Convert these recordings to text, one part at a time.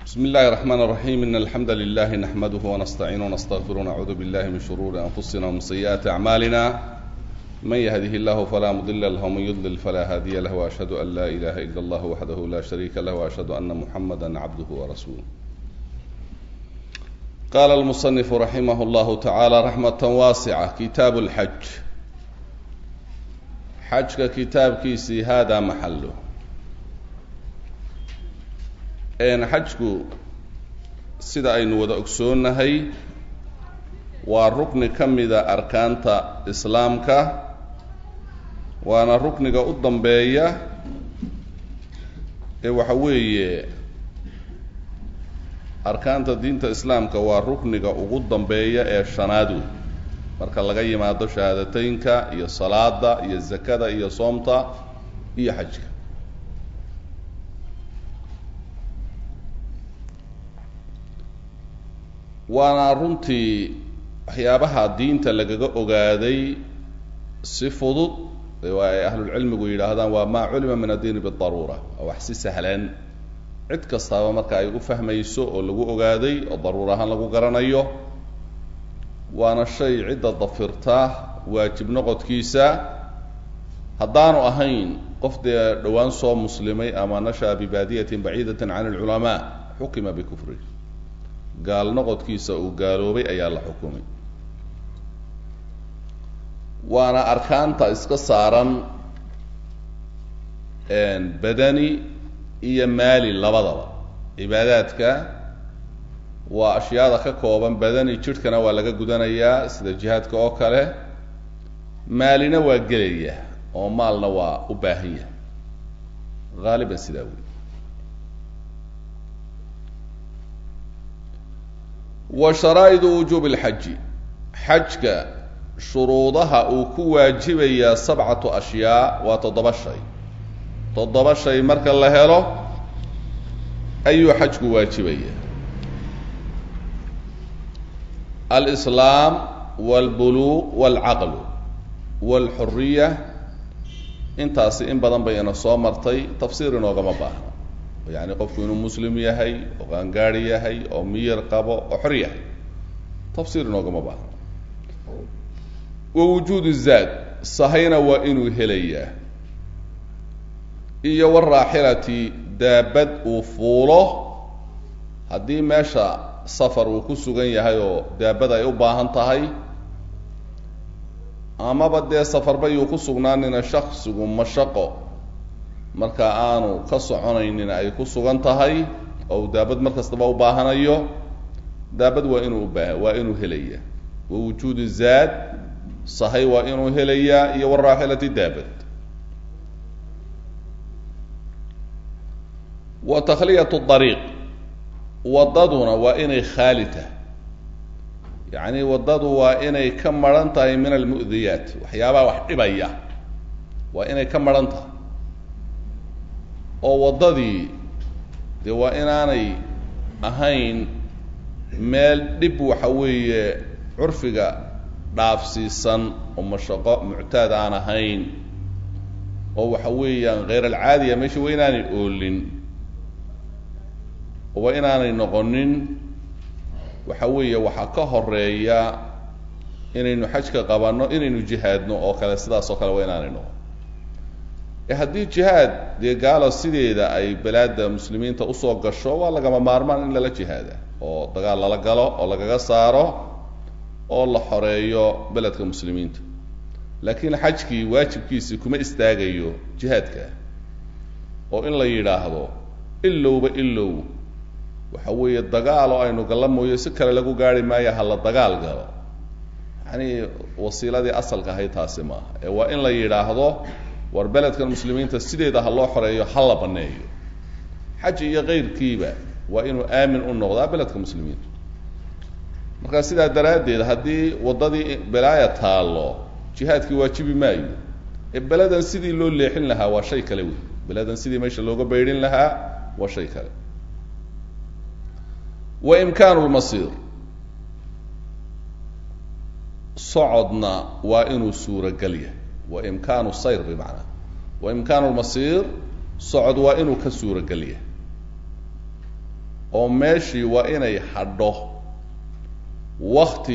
بسم الله الرحمن الرحيم إن الحمد لله نحمده ونستعينه ونستغفره ونعوذ بالله من شرور أنفسنا ومن سيئات أعمالنا من يهده الله فلا مضل له ومن يضلل فلا هادي له وأشهد أن لا إله إلا الله وحده لا شريك له وأشهد أن محمدا عبده ورسوله قال المصنف رحمه الله تعالى رحمة واسعة كتاب الحج xajka kitaabkiisii haadaa maxallo xajku sida aynu wada ogsoonnahay waa rukni ka mida arkaanta islaamka waana rukniga u dambeeya ee waxa weeye arkaanta diinta islaamka waa rukniga ugu dambeeya ee shanaad wey marka laga yimaado shahaadateynka iyo salaada iyo zakada iyo soomta iyo xajka waana runtii waxyaabaha diinta lagaga ogaaday si fudud waa ay ahlulcilmigu yidhaahdaan waa maa culima min addiini bidaruura waa wax si sahlan cid kastaaba marka ay u fahmayso oo lagu ogaaday oo daruur ahaan lagu garanayo waana shay cidda dafirta waajib noqodkiisa haddaanu ahayn qof dee dhowaan soo muslimay ama nasha'a bibaadiyatin baciidatin can alculamaa xukima bikufri gaal noqodkiisa uu gaaloobay ayaa la xukumay waana arkaanta iska saaran badani iyo maali labadaba cibaadaadka waa ashyaada ka kooban badani jidhkana waa laga gudanayaa sida jihaadka oo kale maalina waa gelaya oo maalna waa u baahan yahay haaliban sidaa wey wa sharaa'idu wujuubi alxaji xajka shuruudaha uu ku waajibayaa sabcatu ashyaa waa toddoba shay toddoba shay marka la helo ayuu xajku waajibaya alislaam walbuluuq walcaqlu walxuriya intaasi in badan bay ina soo martay tafsiir inoogama baahna yacni qofku inuu muslim yahay oo qaangaari yahay oo miyir qabo oo xor yahay tafsiir inoogama baahna wa wujuudu zaad sahayna waa inuu helayaa iyo waraaxilati daabad uu fuulo haddii meesha safar uu ku sugan yahay oo daabada ay u baahan tahay amaba dee safarba yuu ku sugnaanina shaksigu mashaqo marka aanu ka soconaynin ay ku sugan tahay oo daabad mar kastaba u baahanayo daabad waa inuu ubaa waa inuu helaya wa wujuudu zaad sahay waa inuu helayaa iyo waraaxilati daabad wa takhliyat dariiq waddaduna waa inay khaali tahay yacni waddadu waa inay ka maran tahay min almu'diyaat waxyaabaha wax dhibaya waa inay ka maran tahay oo waddadii dee waa inaanay ahayn meel dhib waxa weeye curfiga dhaafsiisan oo mashaqo muctaad aan ahayn oo waxa weeyaan kheyr alcaadiya meesha waa inaanay oolin waa inaanay noqonin waxa weeye waxaa ka horeeya inaynu xajka qabanno inaynu jihaadno oo kale sidaas oo kale waa inaanay noqon e haddii jihaad dee gaalo sideeda ay balaada muslimiinta usoo gasho waa lagama maarmaan in lala jihaada oo dagaal lala galo oo lagaga saaro oo la xoreeyo beledka muslimiinta laakiin xajkii waajibkiisii kuma istaagayo jihaadka oo in la yidhaahdo ilowba ilow waxa weeye dagaal oo aynu galla mooyo si kale lagu gaari maayo hala dagaal galo yacni wasiiladii asalka ahayd taasi maaha ee waa in la yidhaahdo war beledkan muslimiinta sideeda ha loo xoreeyo ha la banneeyo xaji iyo kayrkiiba waa inuu aamin u noqdaa beledka muslimiinta marka sidaa daraaddeed haddii waddadii belaaya taallo jihaadkii waajibi maayo ee beledan sidii loo leexin lahaa waa shay kale wey beledan sidii meesha looga baydhin lahaa waa shay kale wa imkaanu lmasiir socodna waa inuu suuragal yahay wa imkaanu sayr bimacnaa wa imkaanu lmasiir socod waa inuu ka suuragal yahay oo meeshii waa inay hadho wakti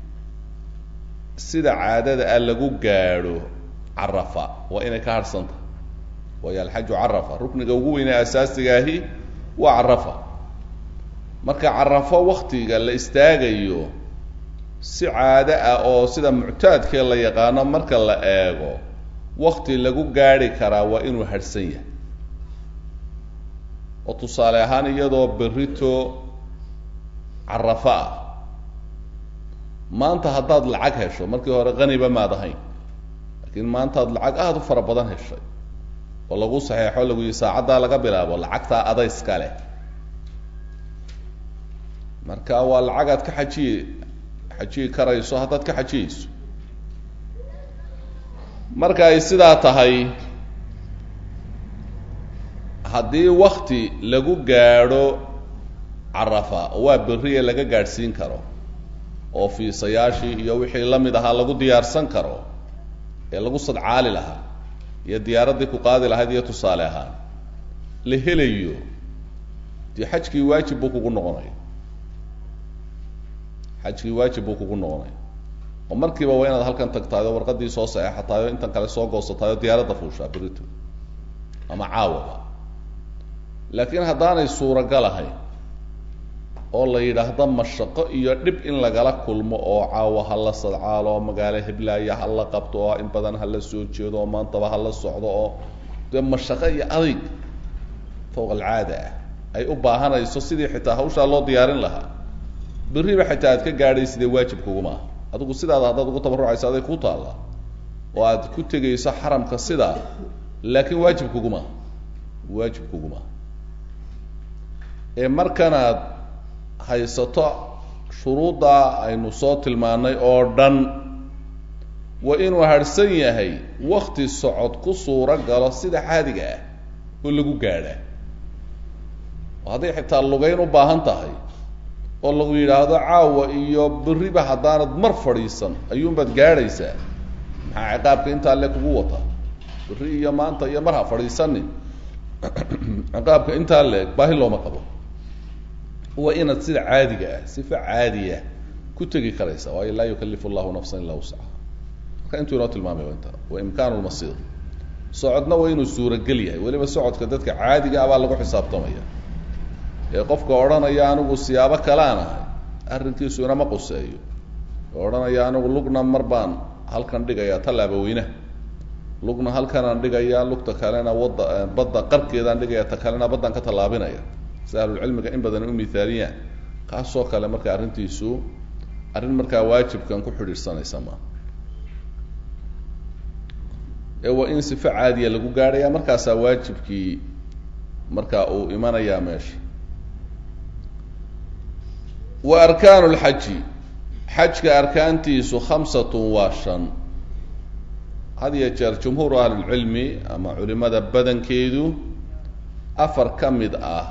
sida caadada ah lagu gaadho carafa waa inay ka hadhsanta waayo alxaju carafa rukniga ugu weynee asaasigaahi waa carafa marka carafo waktiga la istaagayo si caado ah oo sida muctaadkee la yaqaano marka la eego wakti lagu gaadhi karaa waa inuu hadhsan yahay oo tusaale ahaan iyadoo berrito carafo ah maanta haddaad lacag hesho markii hore qaniba maad ahayn laakiin maanta ad lacag aada u fara badan heshay oo lagu saxeexo lagu yihi saacaddaa laga bilaabo lacagtaa adayska leh marka waa lacag aad ka xajiyi xajiyi karayso haddaad ka xajiyeyso marka ay sidaa tahay haddii wakti lagu gaadho carafa waa berriye laga gaadhsiin karo oo fiisayaashii iyo wixii la mid ahaa lagu diyaarsan karo ee lagu sadcaali lahaa iyo diyaaraddii ku qaadi lahayd iyo tusaale ahaan la helayo dee xajkii waajib buu kugu noqonaya xajkii waajib buu kugu noqonaya oo markiiba waa inaad halkan tagtahay oo warqaddii soo saxeexatahay oo intan kale soo goosatahay oo diyaaradda fuushaa berito ama caawaba laakiin haddaanay suuragal ahayn oo la yidhaahdo mashaqo iyo dhib in lagala kulmo oo caawa ha la sadcaalo oo magaalo heblaaya ha la qabto oo in badan ha la soo jeedo oo maantaba ha la socdo oo dee mashaqo iyo adayg fawq alcaada ah ay u baahanayso sidii xitaa hawshaa loo diyaarin lahaa berriba xitaa aad ka gaadhay sidee waajib kuguma aha adigu sidaada haddaad ugu tabarrucayso aday kuu taalla oo aad ku tegayso xaramka sidaa laakiin waajib kuguma aha waajib kuguma aha ee markanaad haysato shuruuddaa aynu soo tilmaannay oo dhan waa inuu harhsan yahay wakti socod ku suuro galo sida caadiga ah oo lagu gaadhaa oo hadday xitaa lugayn u baahan tahay oo lagu yidhaahdo caawa iyo berriba haddaanad mar fadhiisan ayuunbaad gaadhaysaa maxaa ciqaabka intaa le kugu wata berri iyo maanta iyo mar ha fadhiisanin ciqaabka intaa leeg baahi looma qabo waa inaad sida caadiga ah sifa caadiya ku tegi karaysa waayo laa yukalifu llahu nafsan illaa wuscaha marka intuu inoo tilmaamay waa inta wa imkaanu lmasiir socodna waa inuu suuragel yahay weliba socodka dadka caadiga ah baa lagu xisaabtamaya ee qofka odhanaya anigu siyaabo kalaan ahay arrinkiisu inama quseeyo oo odhanaya anigu lugna mar baan halkan dhigayaa tallaaba weynaha lugna halkanaan dhigayaa lugta kalena wadda badda qarkeedaan dhigaya ta kalena baddaan ka tallaabinaya si ahlulcilmiga in badan u mithaaliyaan kaasoo kale marka arrintiisu arrin markaa waajibkan ku xidhiidhsanaysa maa ee waa in sifo caadiya lagu gaadhaya markaasaa waajibkii markaa uu imanayaa meesha wa arkaanu lxaji xajka arkaantiisu khamsatun waa shan had iyo jeer jumhuuru ahlilcilmi ama culimada badankeedu afar ka mid ah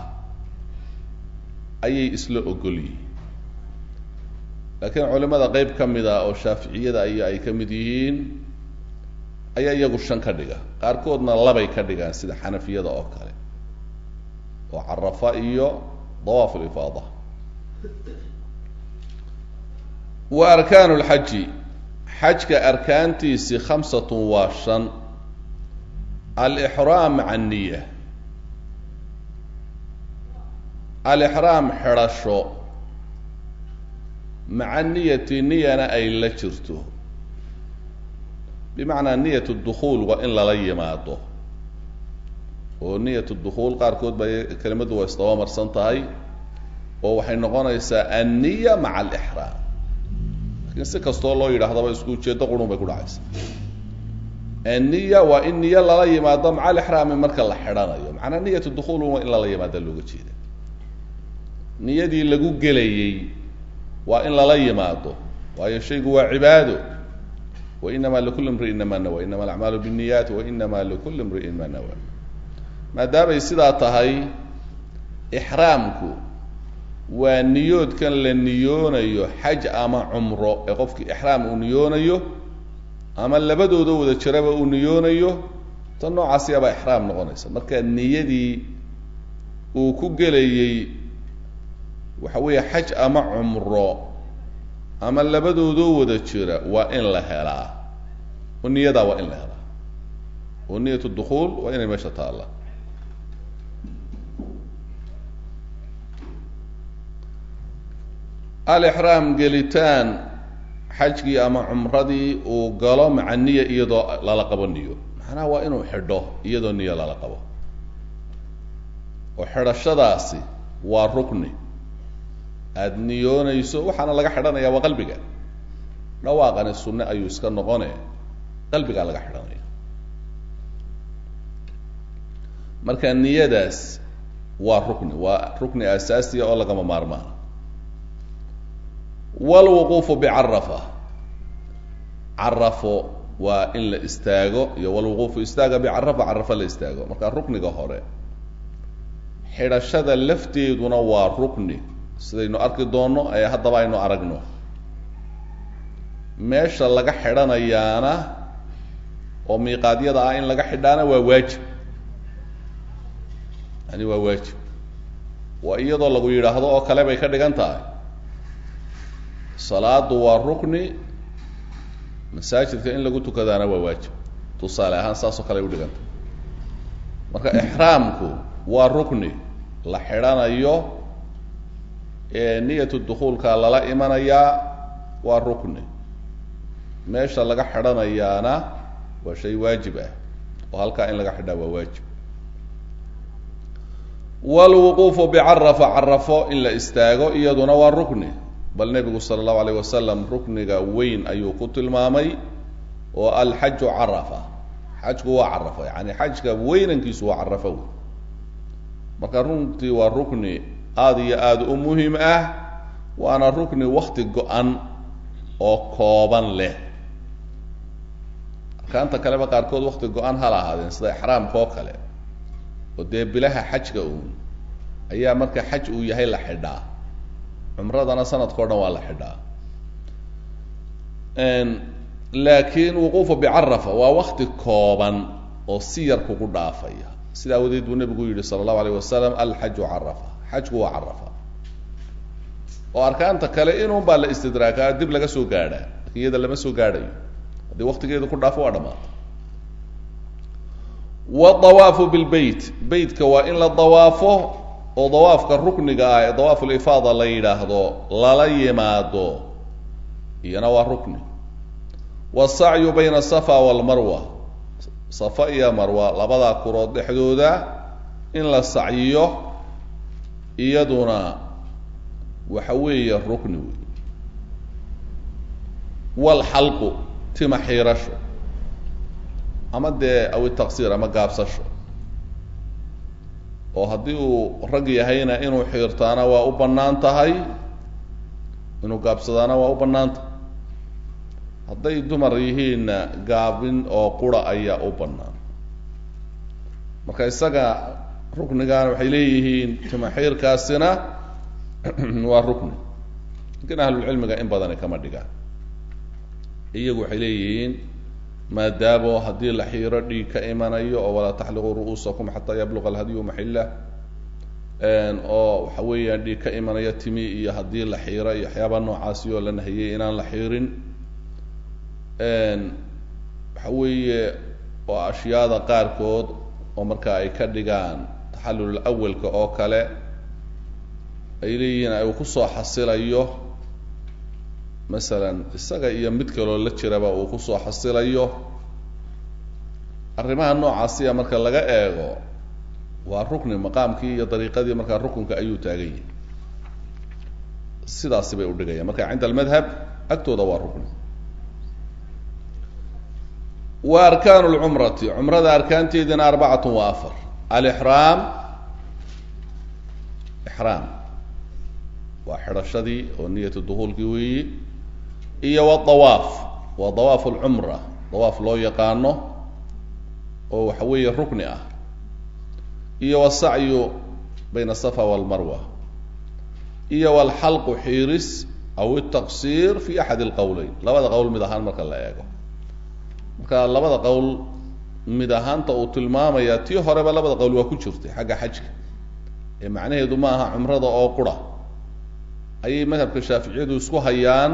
ayay isla ogol yihiin laakiin culimada qeyb ka mid ah oo shaaficiyada ay ay ka mid yihiin ayaa iyagu shan ka dhiga qaarkoodna labay ka dhigaan sida xanafiyada oo kale oo carafa iyo dawaaf lifaada wa arkaanu lxaji xajka arkaantiisi khamsatun waa shan alixraam maca aniya alixraam xidhasho maca niyati niyana ay la jirto bimacnaa niyat dukhuul waa in lala yimaado oo niyat dukhuul qaarkood ba kelimaddu waa isdaba marsan tahay oo waxay noqonaysaa anniya maca alixraam lakiin si kastoo loo yidhaahdaba isku ujeedo qurun bay ku dhacaysa anniya waa in niyo lala yimaado maca alixraami marka la xidhanayo macnaa niyat dukhuul waa in lala yimaada looga jeeda niyadii lagu gelayey waa in lala yimaado waayo shaygu waa cibaado wainama likuli imri'in ma nawa inama alacmaalu binniyat wainama likuli imri'in ma nawa maadaamay sidaa tahay ixraamku waa niyoodkan la niyoonayo xaj ama cumro ee qofkii ixraam uu niyoonayo ama labadooda wada jiraba uu niyoonayo tan noocaasiyabaa ixraam noqonaysa marka niyadii uu ku gelayey waxa weeye xaj ama cumro ama labadoodoo wada jira waa in la helaa oo niyadaa waa in la helaa oo niyat dukhuul waa inay meesha taalla alixraam gelitaan xajkii ama cumradii uu galo maca niya iyadoo lala qabo niyo macnaha waa inuu xidho iyadoo niyo lala qabo oo xidhashadaasi waa rukni aada niyoonayso waxaana laga xidhanaya waa qalbiga dhawaaqani sunne ayuu iska noqone qalbigaa laga xidhanaya marka niyadaas waa rukni waa rukni asaasiya oo lagama maarmaana walwuquufu bicarafa carafo waa in la istaago iyo walwuquufu istaaga bicarafa carafo la istaago marka rukniga hore xidhashada lafteeduna waa rukni sidaynu arki doonno ee haddaba aynu aragno meesha laga xidhanayaana oo miiqaadyada ah in laga xidhaana waa waajib yani waa waajib waa iyadoo lagu yidhaahdo oo kale bay ka dhigan tahay salaadu waa rukni masaajidka in lagu tukadaana waa waajib tusaale ahaan saas oo kale ay udhiganta marka ixraamku waa rukni la xidhanayo ee niyatu dukuulka lala imanayaa waa rukni meesha laga xidhanayaana waa shay waajib ah oo halkaa in laga xidhaa waa waajib walwuquufu bicarafa carafo in la istaago iyaduna waa rukni bal nebigu sala allahu alayh wasalam rukniga weyn ayuu ku tilmaamay oo alxaju carafa xajku waa carafa yani xajka weynankiisu waa carafa wey marka runtii waa rukni aada iyo aada u muhim ah waana rukni wakti go-an oo kooban leh arkaanta kaleba qaarkood wakti go-an hala ahaadeen sida ixraamka oo kale oo dee bilaha xajka uun ayaa marka xaj uu yahay la xidhaa cumradana sanadkao dhan waa la xidhaa laakiin wuquufu bicarafa waa wakti kooban oo si yar kugu dhaafaya sida awadeed buu nebigu yihi sala allahu alayh wasalam alxaju carafa xajku waa carafa oo arkaanta kale inuun baa la istidraakaa dib laga soo gaadhaa lakin iyada lama soo gaadhayo haddii waktigeedu ku dhaafo waa dhamaata wadawaafu bilbeyt beytka waa in la dawaafo oo dawaafka rukniga ah ee dawaafu lifaada la yidhaahdo lala yimaado iyana waa rukni wasacyu bayna asafa walmarwa safa iyo marwa labadaa kurood dhexdooda in la sacyiyo iyaduna waxa weeye rukni wey walxalqu tima xiirasho ama dee aw taqsiir ama gaabsasho oo haddii uu rag yahayna inuu xiirtaana waa u bannaan tahay inuu gaabsadaana waa u bannaan tahay hadday dumar yihiinna gaabin oo qura ayaa u bannaan marka isaga ruknigaana waxay leeyihiin timaxiirkaasina waa rukni lakin ahlulcilmiga in badani kama dhigaan iyagu waxay leeyihiin maadaamo haddii la xiiro dhiig ka imanayo oo walaa taxliquu ru'uusakum xataa yabluqa alhadyu maxillah oo waxa weeyaan dhiig ka imanaya timi iyo haddii la xiiro iyo waxyaaba noocaasi oo la nahiyey inaan la xiirin waxa weeye oo ashyaada qaarkood oo marka ay ka dhigaan taxallul awalka oo kale ay leeyihiin ay kusoo xasilayo masalan isaga iyo mid kaloo la jiraba uu kusoo xasilayo arrimaha noocaasiya marka laga eego waa rukni maqaamkii iyo dariiqadii markaa rukunka ayuu taagan yahay sidaasi bay udhigayaan marka cinda almadhab agtooda waa rukni wa arkaanu lcumrati cumrada arkaanteedina arbacatun wa afar alixraam ixraam waa xidhashadii oo niyatu duhuulkii weeyi iyo wadawaaf waa dawaaf alcumra dawaaf loo yaqaano oo waxa weeye rukni ah iyo wasacyu bayna asafa walmarwa iyo walxalqu xiiris aw altaqsiir fi axad alqowleyn labada qowl mid ahaan marka la eego marka labada qowl mid ahaanta uu tilmaamaya tii horeba labada qowl waa ku jirtay xagga xajka ee macnaheedu ma aha cumrada oo qura ayay madhabka shaaficiyadu isku hayaan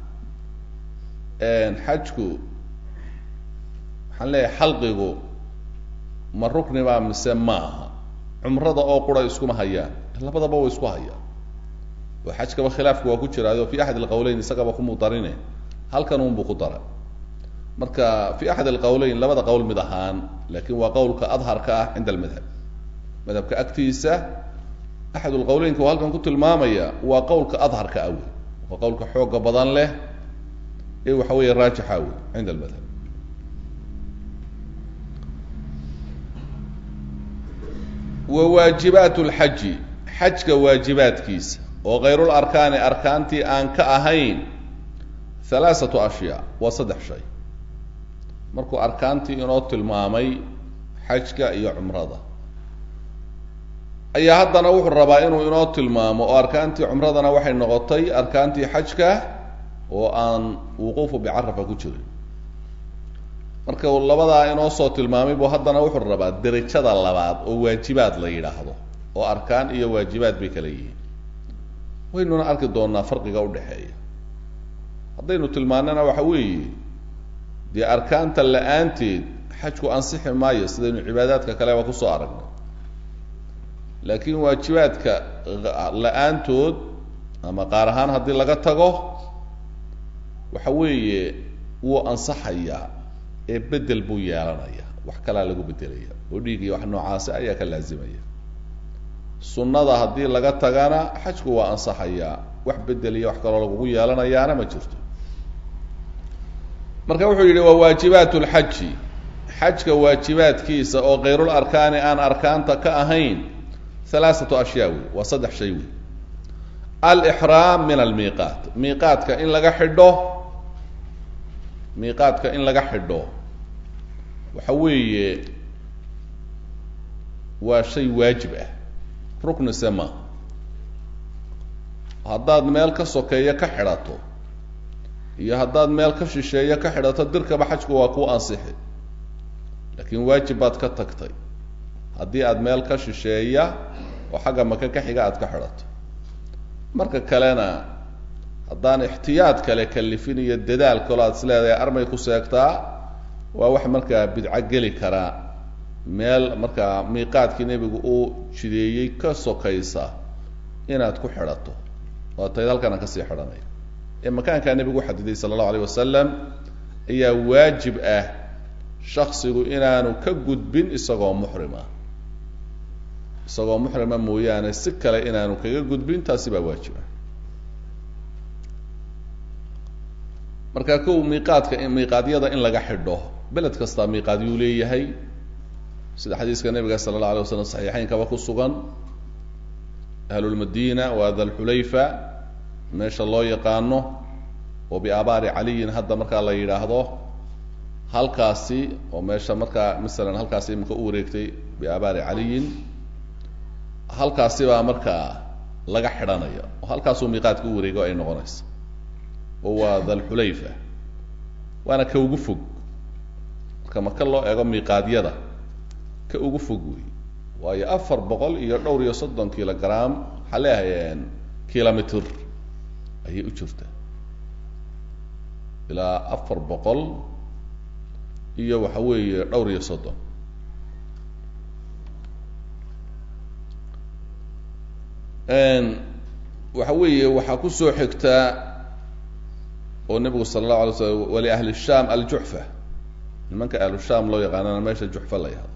xajku waxaan leeyahay xalqigu ma rukni baa mise maaha cumrada oo qura iskuma hayaan labadaba way isku hayaan oo xajkaba khilaafku waa ku jiraayo fi axad alqawleyn isagaba kumuu darine halkan unbuu ku daray marka fi axad alqawleyn labada qowl mid ahaan lakin waa qowlka adharka ah cinda almadhab madhabka agtiisa axad lqawleynka uu halkan ku tilmaamaya waa qowlka adharka ah wey waa qowlka xooga badan leh ee waxa weeye raajixa wey cinda almadhab wa waajibaat lxaji xajka waajibaadkiisa oo kayrul arkaani arkaantii aan ka ahayn halaasatu ashyaa waa saddex shay markuu arkaantii inoo tilmaamay xajka iyo cumrada ayaa haddana wuxuu rabaa inuu inoo tilmaamo oo arkaantii cumradana waxay noqotay arkaantii xajka oo aan wuquufu bicarafa ku jirin marka uu labadaa inoo soo tilmaamay buu haddana wuxuu rabaa derajada labaad oo waajibaad la yidhaahdo oo arkaan iyo waajibaad bay kala yihiin waynuna arki doonaa farqiga udhexeeya haddaynu tilmaanana waxa weeye dee arkaanta la-aanteed xajku ansixi maayo sidaynu cibaadaadka kaleba kusoo aragnay laakiin waajibaadka la-aantood ama qaar ahaan haddii laga tago waxa weeye wuu ansaxayaa ee bedel buu yeelanaya wax kalaa lagu bedelaya oo dhiig iyo wax noocaasi ayaa ka laazimaya sunnada haddii laga tagana xajku waa ansaxayaa wax bedel iyo wax kaloo lagugu yeelanayaana ma jirto marka wuxuu yidhi waa waajibaat lxaji xajka waajibaadkiisa oo kayrul arkaani aan arkaanta ka ahayn halaasatu ashyaa wey waa saddex shay wey alixraam min almiiqaat miiqaadka in laga xidho miiqaadka in laga xidho waxa weeye waa shay waajib ah rukni se ma haddaad meel ka sokeeyo ka xidhato iyo haddaad meel ka shisheeyo ka xidhato dirkaba xajku waa ku ansixi laakiin waajib baad ka tagtay haddii aad meel ka shisheeya oo xagga maka ka xiga aad ka xidhato marka kalena haddaan ixtiyaad kale kalifin iyo dadaal kaloo aad is leedahay armay ku seegtaa waa wax markaa bidco geli karaa meel markaa miiqaadkii nebigu uu jideeyey ka sokaysa inaad ku xidhato oo tayd halkana kasii xidhanaya ee makaankaa nebigu u xadiday sala allahu alayh wasalam ayaa waajib ah shaksigu inaanu ka gudbin isagoo muxrima isagoo muxrima mooyaane si kale inaanu kaga gudbin taasi baa waajib ah marka kow miiqaadka miiqaadyada in laga xidho beled kastaa miiqaadyuu leeyahay sida xadiiska nabiga sala allahu alay waslam saxiixeynkaba ku sugan ahlulmadina waa dalxulayfa meesha loo yaqaano oo biabaari caliyin hadda markaa la yidhaahdo halkaasi oo meesha markaa masalan halkaasi imika u wareegtay biabaari caliyin halkaasi baa markaa laga xidhanaya oo halkaasuu miiqaadka u wareego ay noqonaysa oo waa dalxulayfa waana ka ugu fog marka maka loo eego miiqaadyada ka ugu fog wey waayo afar boqol iyo dhowr iyo soddon kilogram waxaa leeyahay kilomitr ayay u jirtaa ilaa afar boqol iyo waxa weeye dhowr iyo soddon waxa weeye waxaa kusoo xigtaa oo nebigu sala allahu alay slam waliahli sham aljuxfa nimanka ahlu sham loo yaqaanana meesha juxfa la yahdo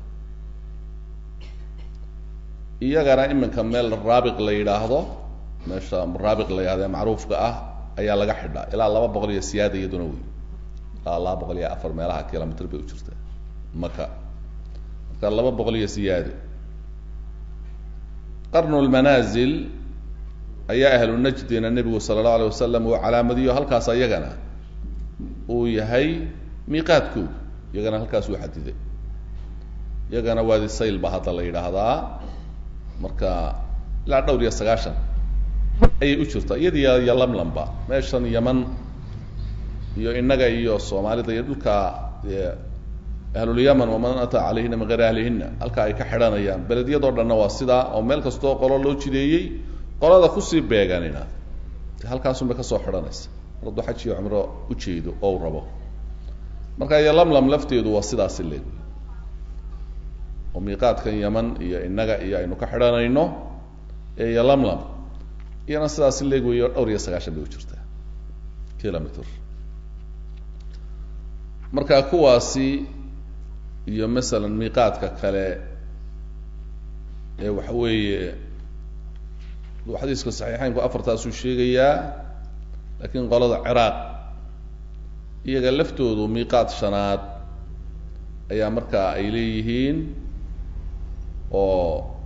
iyagana iminka meel raabiq la yidhaahdo meesha raabiq la yidhahdo ee macruufka ah ayaa laga xidhaa ilaa laba boqol iyo siyaada iyaduna wey ilaa laba boqol iyo afar meelaha kilomitr bay u jirtaa maka marka laba boqol iyo siyaado qarnu lmanaazil ayaa ahlu najdina nebigu sala allahu alay wasalam uu calaamadiyo halkaas iyagana uu yahay miiqaadkooda iyagana halkaas uu xadiday iyagana waadi sayl ba hadda la yidhaahdaa marka ilaa dhowr iyo sagaashan ayay u jirtaa iyadiyo iyo lamlamba meeshan yaman iyo innaga iyo soomaalida iyo dhulka ahlulyaman waman ataa calayhina min gayri ahlihina halka ay ka xidhanayaan beledyadoo dhanna waa sidaa oo meel kastoo qolo loo jideeyey qolada kusii beeganina de halkaasun bay kasoo xidhanaysa mar hadduu xaj iyo cumro ujeedo oo u rabo marka iyo lamlam lafteedu waa sidaasi leeg oo miiqaadkan yaman iyo innaga iyo aynu ka xidhanayno ee iyo lamlam iyana sidaasi leeg weyo dhowr iyo sagaashan bay u jirtaa kilometer marka kuwaasi iyo masalan miiqaadka kale ee waxa weeye xadiiska saxiixeynku afartaasuu sheegayaa laakiin qolada ciraaq iyaga laftoodu miiqaad shanaad ayaa markaa ay leeyihiin oo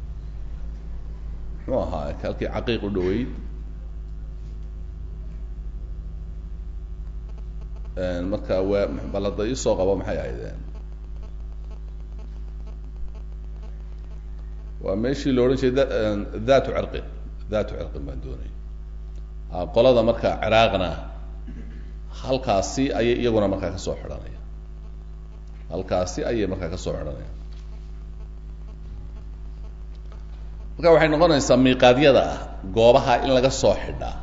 muxuu ahaa halkii caqiiq u dhaweyd marka waa balada isoo qabo maxay ahaydeen waa meeshii la odhan jiray dhatu cirqin dhatu cirqin baan doonay qolada marka ciraaqna halkaasi ayay iyaguna markaa kasoo xidhanaya halkaasi ayay markaa kasoo xidhanaya marka waxay noqonaysaa miiqaadyada ah goobaha in laga soo xidhaa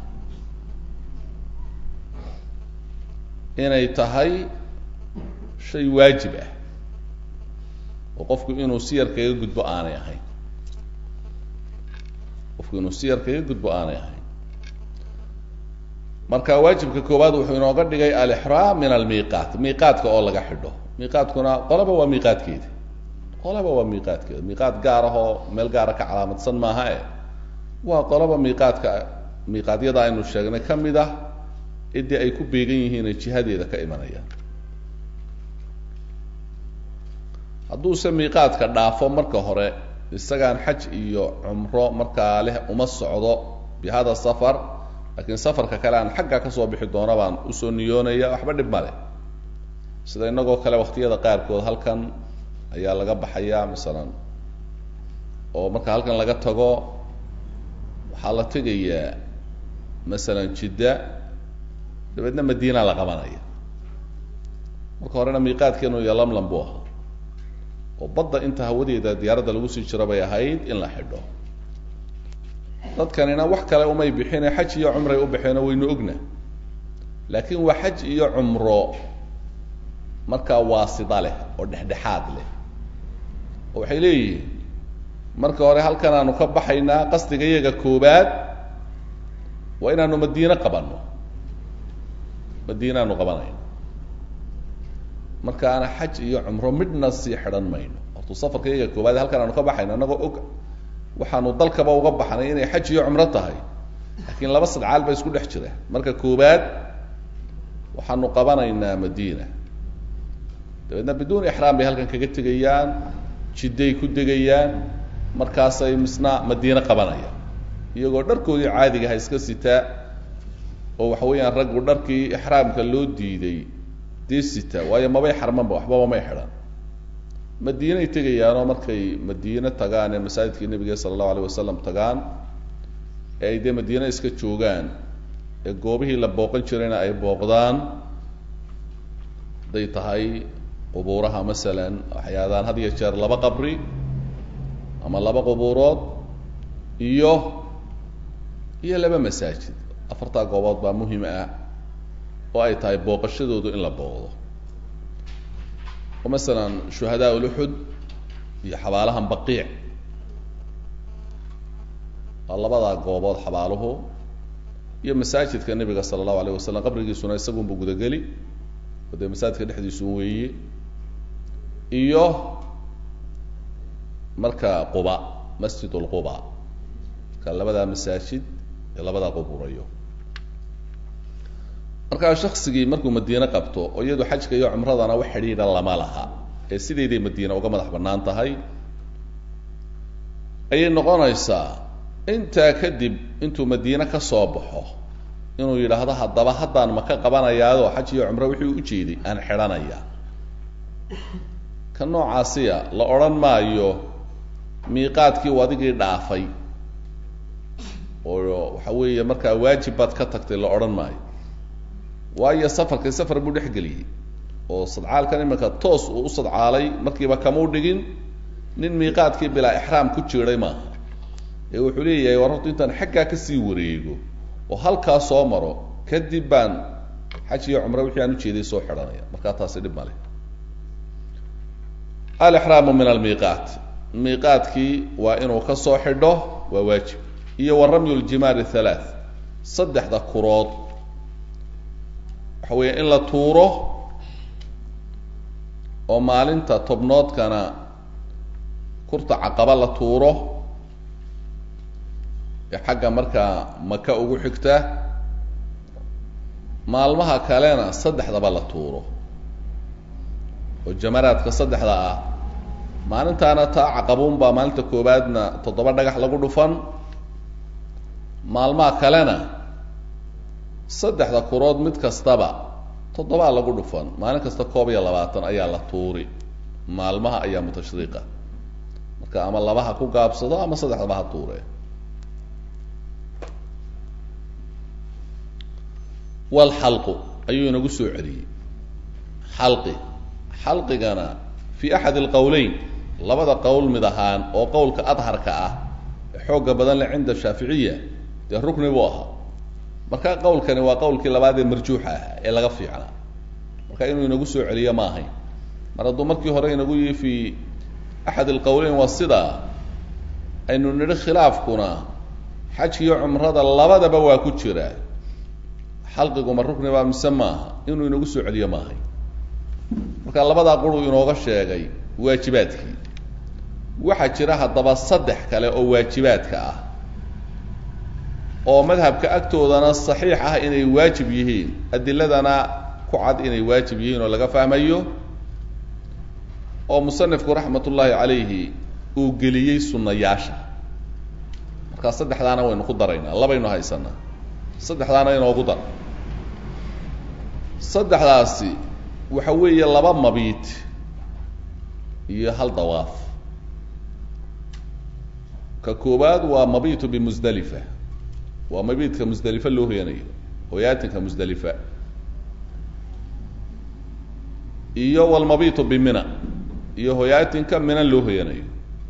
inay tahay shay waajib ah oo qofku inuu si yar kaga gudbo aanay ahayn qofku inuu si yar kaga gudbo aanay ahayn marka waajibka koowaad wuxuu inooga dhigay alixraam min almiiqaat miiqaadka oo laga xidho miiqaadkuna qolaba waa miiqaadkeeda qolaba waa miiqaadkeeda miiqaad gaar ah oo meel gaara ka calaamadsan maaha e waa qolaba miiqaadka miiqaadyada aynu sheegnay ka mid ah idii ay ku beegan yihiin ee jihadeeda ka imanayaan hadduuse miiqaadka dhaafo marka hore isagaan xaj iyo cumro markaa leh uma socdo bi hada safar laakiin safarka kale aan xagga kasoo bixi doono baan usoo niyoonaya waxba dhib male sida inagoo kale waktiyada qaarkood halkan ayaa laga baxayaa masalan oo marka halkan laga tago waxaa la tegayaa masalan jidda dabeedna madiina la qabanaya marka horena miiqaadkeenu iyo lamlam buu ahaa oo badda inta hawadeeda diyaaradda lagu sii jiro bay ahayd in la xidho dadkanina wax kale umay bixine xaj iyo cumray u baxeeno waynu ogna laakiin waa xaj iyo cumro markaa waasida leh oo dhexdhexaad leh oo waxay leeyihiin marka hore halkan aanu ka baxaynaa qasdiga iyaga koobaad waa inaanu madiine qabanno madiinaanu qabanayno markaana xaj iyo cumro midhna sii xidhan mayno hortuu safarka iyaga koobaad halkan aanu ka baxayno annagoo og waxaanu dalkaba uga baxnay inay xaj iyo cumro tahay laakiin laba sadcaal ba isku dhex jira marka koobaad waxaanu qabanaynaa madiina dabeedna biduun ixraam bay halkan kaga tegayaan jidday ku degayaan markaasay misna madiine qabanayaan iyagoo dharkoodii caadigaha iska sitaa oo waxa weeyaan raggu dharkii ixraamka loo diiday dee sita waayo mabay xarmanba waxbaba may xidhan madiinay tegayaanoo markay madiine tagaan ee masaajidkii nebiga sala allahu alayh wasalam tagaan ee ay dee madiine iska joogaan ee goobihii la booqan jirayna ay booqdaan hadday tahay qubuuraha masalan waxay aadaan had iyo jeer laba qabri ama laba qubuurood iyo iyo laba masaajid afartaa goobood baa muhim ah oo ay tahay booqashadoodu in la booqdo oo masalan shuhadaa uluxud iyo xabaalahan baqiic waa labadaa goobood xabaaluhu iyo masaajidka nebiga sala allahu alayh wasalam qabrigiisuna isagunbu gudageli oo dee masaajidka dhexdiisun weeye iyo marka quba masjid lquba marka labadaa masaajid iyo labadaa quburayo markaa shaksigii markuu madiine qabto oo iyadu xajka iyo cumradana wax xidhiidha lama laha ee sideeday madiine uga madax bannaan tahay ayay noqonaysaa intaa kadib intuu madiine ka soo baxo inuu yidhaahdo haddaba haddaan maka qabanayaado xaj iyo cumro wixii u ujeeday aan xidhanaya ka noocaasiya la odhan maayo miiqaadkii u adigii dhaafay oo waxa weeye markaa waajib baad ka tagtay la odhan maayo waayo safarkii safar buu dhex geliyey oo sadcaalkan iminka toos uu u sadcaalay markiiba kamau dhigin nin miiqaadkii bilaa ixraam ku jiray maaha ee wuxuu leeyahay war horta intaan xaggaa kasii wareego oo halkaa soo maro kadib baan xaj iyo cumre wixii aan ujeeday soo xidhanaya markaa taasi dhib male alixraamu min almiiqaat miiqaadkii waa inuu ka soo xidho waa waajib iyo wa ramyu ljimaari halaath saddexda kurood waxa weeye in la tuuro oo maalinta tobnoodkana kurta caqaba la tuuro ee xagga markaa maka ugu xigta maalmaha kalena saddexdaba la tuuro oo jamaraadka saddexda ah maalintaana taa caqabuun baa maalinta koowaadna toddoba dhagax lagu dhufan maalmaha kalena saddexda kurood mid kastaba toddobaa lagu dhufan maalin kasta koob iyo labaatan ayaa la tuuri maalmaha ayaa mutashriiqa marka ama laba ha ku gaabsado ama saddexdaba ha tuure walxalqu ayuu inagu soo celiyey xalqi xalqigana fi axad alqowleyn labada qowl mid ahaan oo qowlka adharka ah ee xooga badan leh cinda shaaficiya dee rukni buu ahaa marka qowlkani waa qowlkii labaad ee marjuuxa ah ee laga fiicnaa marka inuu inagu soo celiyo ma ahayn mar hadduu markii hore inagu yihi fi axad alqowleyn waa sidaa aynu nidhi khilaafkuna xajkiiyo cumrada labadaba waa ku jira xalqiguma rukni baa mise maaha inuu inagu soo celiyo ma ahayn marka labadaa quruu inooga sheegay waajibaadkii waxaa jira haddaba saddex kale oo waajibaadka ah oo madhabka agtoodana saxiix ah inay waajib yihiin adiladana ku cad inay waajib yihiin oo laga fahmayo oo musanifku raxmat ullaahi calayhi uu geliyey sunnayaasha markaa saddexdaana waynu ku daraynaa labaynu haysanaa saddexdaana inoogu dar saddexdaasi waxa weeye laba mabiit iyo hal dawaaf ka koowaad waa mabitu bimusdalifa waa mabiidka musdalifa loo hoyanayo hoyaatinka musdalifa iyo walmabitu bimina iyo hoyaatinka mina loo hoyanayo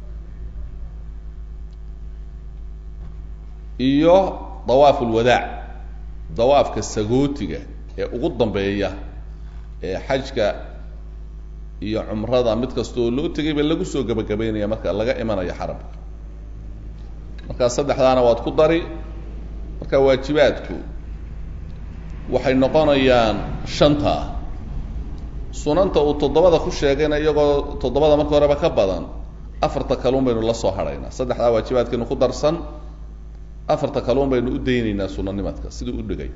iyo dawaaf ulwadaac dawaafka sagootiga ee ugu dambeeya ee xajka iyo cumrada mid kastoo loo tegay ba lagu soo gebagabeynaya marka laga imanayo xaramka markaa saddexdaana waad ku dari marka waajibaadku waxay noqonayaan shanta sunanta uu toddobada ku sheegayna iyagoo toddobada marka horeba ka badan afarta kaluun baynu la soo hadhaynaa saddexdaa waajibaadkaynu ku darsan afarta kaluun baynu u daynaynaa sunanimadka siduu u dhigay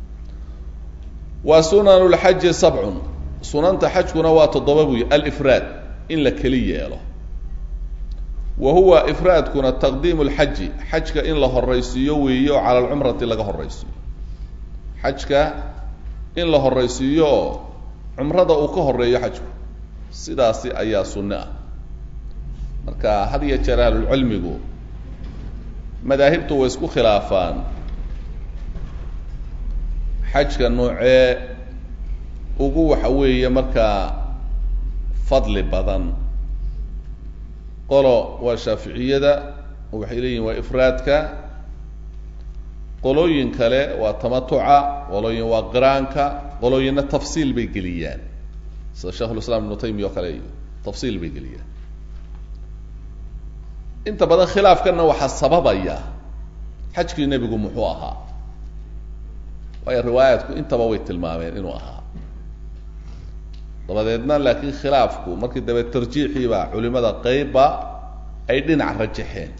wa sunan lxaji sabcun sunanta xajkuna waa toddoba buy alifraad in la keli yeelo wa huwa ifraadkuna taqdiimu lxaji xajka in la horaysiiyo weeye oo cala alcumrati laga horaysiiyo xajka in la horaysiiyo oo cumrada uu ka horeeyo xajku sidaasi ayaa sunne ah marka had iyo jeer ahlulcilmigu madaahibtu way isku khilaafaan xajka noocee ugu waxa weeye markaa fadli badan qolo waa shaaficiyada waxay leeyihin waa ifraadka qolooyin kale waa tamatuca qolooyin waa qiraanka qolooyinna tafsiil bay geliyaan sida sheikhulislaam ibnu taymiya oo kale iyo tafsiil bay geliyaan inta badan khilaafkanna waxaa sababaya xajkii nebigu muxuu ahaa waayo riwaayaatku intaba way tilmaameen inuu ahaa dabadeedna laakiin khilaafku markii dabe tarjiixiibaa culimada qeybba ay dhinac rajaxeen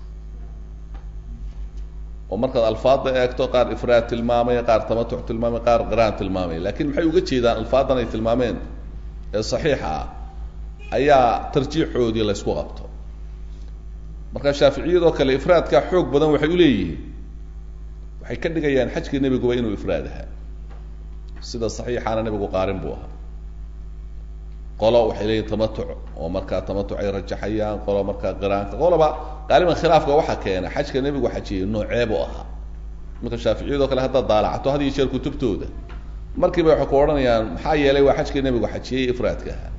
oo markaad alfaadda eegto qaar ifraad tilmaamay qaar tamatuc tilmaamay qaar qiraan tilmaamay lakiin maxay uga jeedaan alfaadan ay tilmaameen ee saxiixa ah ayaa tarjiixoodii la ysku qabto marka shaaficiyadoo kale ifraadkaa xoog badan waxay u leeyihiin waxay ka dhigayaan xajkii nebiguba inuu ifraad ahaa sida saxiixaana nebigu qaarin buu ahaa qolo waxay leeyihin tamatuc oo markaa tamatuc ay rajaxayaan qolo markaa qiraanka qoloba qaaliban khilaafka waxaa keena xajka nebigu xajiyey nooceebu ahaa marka shaaficiyadoo kale haddaad daalacato had iyo jeer kutubtooda markiiba waxay ku odhanayaan maxaa yeelay waa xajkii nebigu xajiyey ifraadka ahaa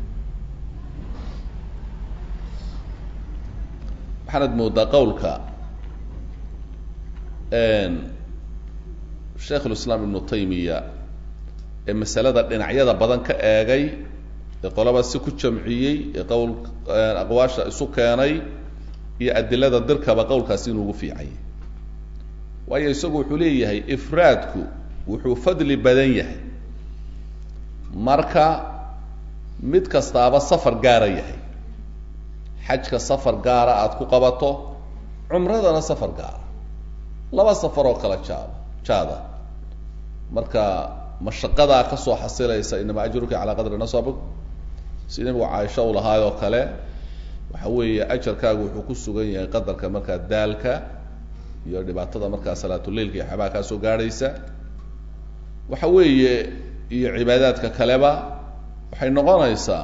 waxaanad moodaa qawlka sheikhulislaam ibnu taymiya ee masalada dhinacyada badan ka eegay ee qolaba si ku jamciyey ee qowl aqwaasha isu keenay iyo adilada dirkaba qowlkaasi inuu ugu fiicanyay waayo isagu wuxuu leeyahay ifraadku wuxuu fadli badan yahay marka mid kastaaba safar gaara yahay xajka safar gaara aada ku qabato cumradana safar gaara laba safar oo kala jaaba jaada marka mashaqadaa kasoo xasilaysa inama ajruka calaa qadri nasabik si nabigu caaisha u lahaay oo kale waxa weeye ajarkaagu wuxuu ku sugan yahay qadarka markaa daalka iyo dhibaatada markaa salaatuleilka iyo xabaa kaa soo gaadhaysa waxa weeye iyo cibaadaadka kaleba waxay noqonaysaa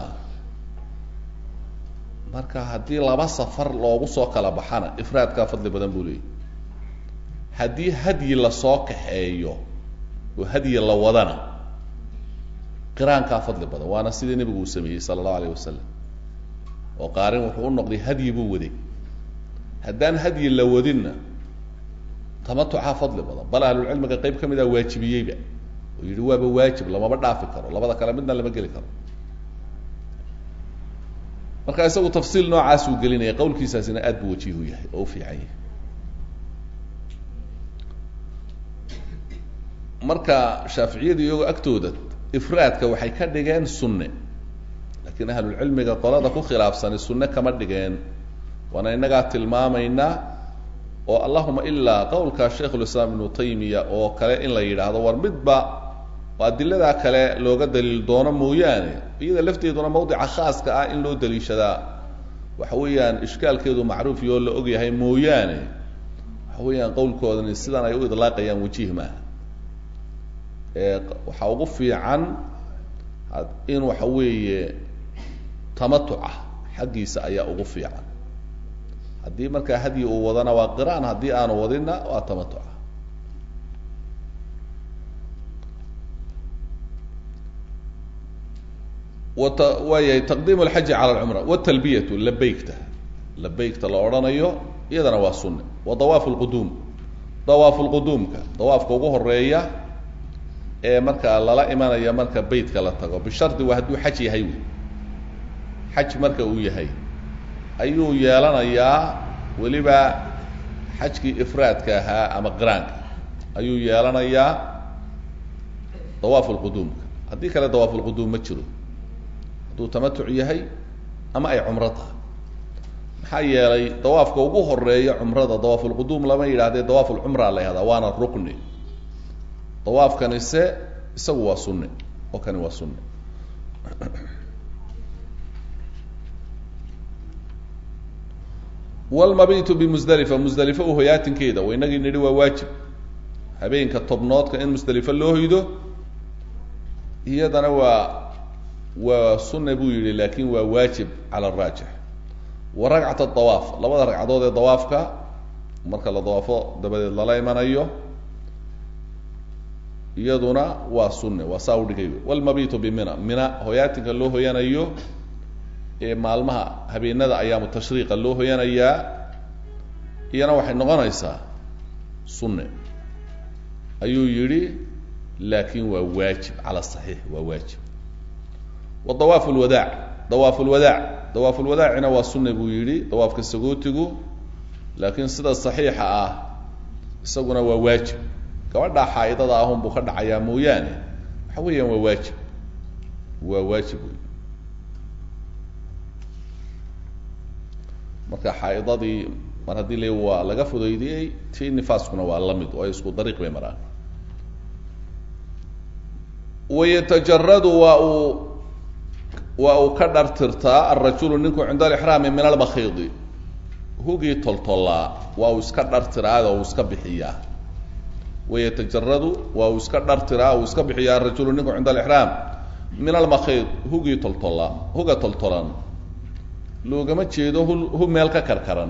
marka haddii laba safar loogu soo kala baxana ifraadkaa fadli badan buu leeyahy haddii hadyi lasoo kaxeeyo oo hadyi la wadana qiraankaa fadli badan waana sidii nebigu uu sameeyey sala allahu alayh wasalam oo qaarin wuxuu u noqday hadyi buu waday haddaan hadyi la wadinna tamatucaa fadli badan bal ahlulcilmiga qayb ka mid a waajibiyeyba oo yidhi waaba waajib lamaba dhaafi karo labada kale midna lama geli karo marka isagu tafsiil noocaas uu gelinaya qawlkiisaasina aad buu wajihu yahay oo u fiican yahay marka shaaficiyadu iyagoo agtooda ifraadka waxay ka dhigeen sunne laakiin ahlulcilmiga qolada ku khilaafsani sunne kama dhigeen waana innagaa tilmaamaynaa oo allahuma ilaa qowlka shaykhulislaam ibnu taymiya oo kale in la yidhaahdo war midba oo adiladaa kale looga daliil doono mooyaane iyada lafteeduna mawdica khaaska ah in loo daliishadaa waxa weeyaan ishkaalkeedu macruuf iyo la og yahay mooyaane waxa weeyaan qowlkoodani sidan ay u idlaaqayaan wajiih maaha waxaa ugu fiican in waxa weeye tamatuca xaggiisa ayaa ugu fiican haddii markaa hadyi uu wadana waa qiraan haddii aanu wadinna waa tamatuca wat waayahay taqdiim alxaji cala alcumra watalbiyatu labeygta labeygta la odhanayo iyadana waa sunne wa dawaafu lquduum dawaafu lquduumka dawaafka ugu horeeya ee markaa lala imanaya marka beytka la tago bishardi waa hadduu xaj yahay wy xaj marka uu yahay ayuu yeelanayaa weliba xajkii ifraadka ahaa ama qiraanka ayuu yeelanayaa dawaafu lquduumka haddii kale dawaafu lquduum ma jiro hadduu tamatuc yahay ama ay cumro tahay maxaa yeelay dawaafka ugu horeeya cumrada dawaafulquduum lama yidhahdee dawaafulcumra la yihahdaa waana rukni dawaafkani se isagu waa sunne oo kani waa sunne wlmabitu bimusdalifa musdalifa uhoyaatinkeeda wa inagii nidhi waa waajib habeenka tobnoodka in musdalifa loo hoydo iyadana waa waa sunne buu yihi laakin waa waajib cala araajix wa ragcat dawaaf labada ragcadood ee dawaafka marka la dawaafo dabadeed lala imanayo iyaduna waa sunne waa saa udhigay wlmabitu bimina mina hoyaatinka loo hoyanayo ee maalmaha habeenada ayaamu tashriiqa loo hoyanayaa iyana waxay noqonaysaa sunne ayuu yidhi laakin waa waajib cala saxiix waa waajib wa dawaaf lwadaac dawaaf lwadaac dawaaf lwadaacina waa sunne buu yidhi dawaafka sagootigu laakiin sida saxiixa ah isaguna waa waajib gabadhaa xaa-idada ahun buu ka dhacayaa mooyaane waxa weeyaan waa waajib waa waajib wey marka xaa-idadii mar haddii la waa laga fudaydiyey tii nifaaskuna waa la mid oo ay isku dariiq bay maraan wayatajaradu waa uu waa uu ka dhartirtaa alrajulu ninku cinda alixraami min almakhiidi hugii toltollaa waa uu iska dhartiraada uu iska bixiyaa wayatajaradu waa uu iska dhartiraa uu iska bixiyaa arajulu ninku cinda alixraam min almakhiid hugii toltollaa huga toltolan loogama jeedo hu hu meel ka karkaran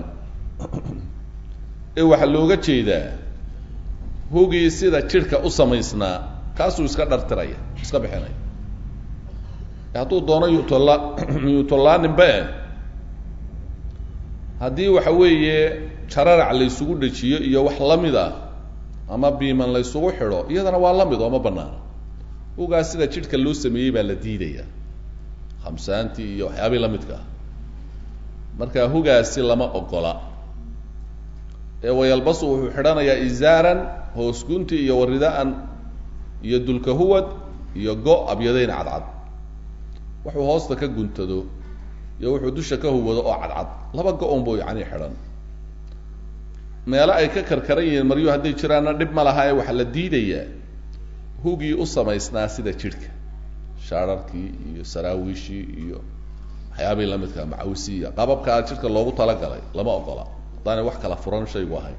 ee waxaa looga jeedaa hugii sida jidhka u samaysnaa kaasuu iska dhartiraya iska bixinaya hadduu doono yutolla yutollaaninba eh haddii waxa weeye jararac la ysugu dhejiyo iyo wax lamid ah ama biiman la ysugu xidho iyadana waa la mid oo ma banaana hugaas sida jidhka loo sameeyey baa la diidaya khamsaantii iyo waxyaabii la midka ah marka hugaasi lama ogola ee wayalbasu wuxuu xidhanayaa izaaran hoos gunti iyo waridaan iyo dulka huwad iyo go abyadayn cadcad wuxuu hoosta ka guntado iyo wuxuu dusha ka huwado oo cadcad laba go-on buu yani xidhan meelo ay ka karkaran yihiin maryu hadday jiraanna dhib ma laha ee waxaa la diidayaa hugii u samaysnaa sida jidhka shaararkii iyo saraawiishii iyo waxyaabii lamidka macawisiya qababkaa jidhka loogu talagalay lama ogola haddaanay wax kala furan shaygu ahayn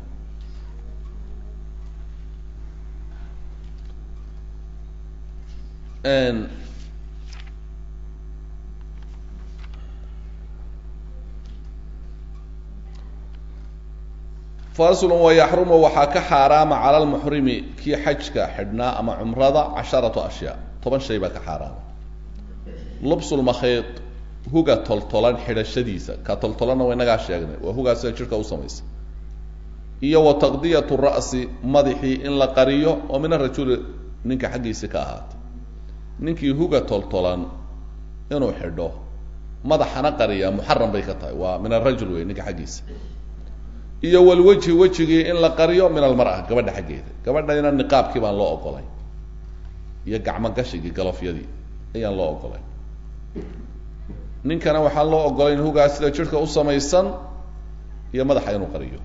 faslun wayaxrumu waxaa ka xaaraama cala lmuxrimi kii xajka xidhnaa ama cumrada casharatu ashyaa toban shay baa ka xaaraama lubsulmakhiid huga toltolan xidhashadiisa ka toltolanna wa inagaa sheegnay waa hugaa sida jidhka u samaysa iyo wa taqdiyatu ra'si madaxii in la qariyo oo min arajuli ninka xaggiisi ka ahaatay ninkii huga toltolan inuu xidho madaxana qariya muxaram bay ka tahay waa min arajul wey ninka xaggiisa iyo walwejhi wejigii in la qariyo min almar'a gabadha xaggeeda gabadhayna niqaabkii baan loo ogolay iyo gacmo gashigii galofyadii ayaan loo ogolay ninkana waxaan loo ogolayn hugaa sida jidhka u samaysan iyo madaxa inuu qariyo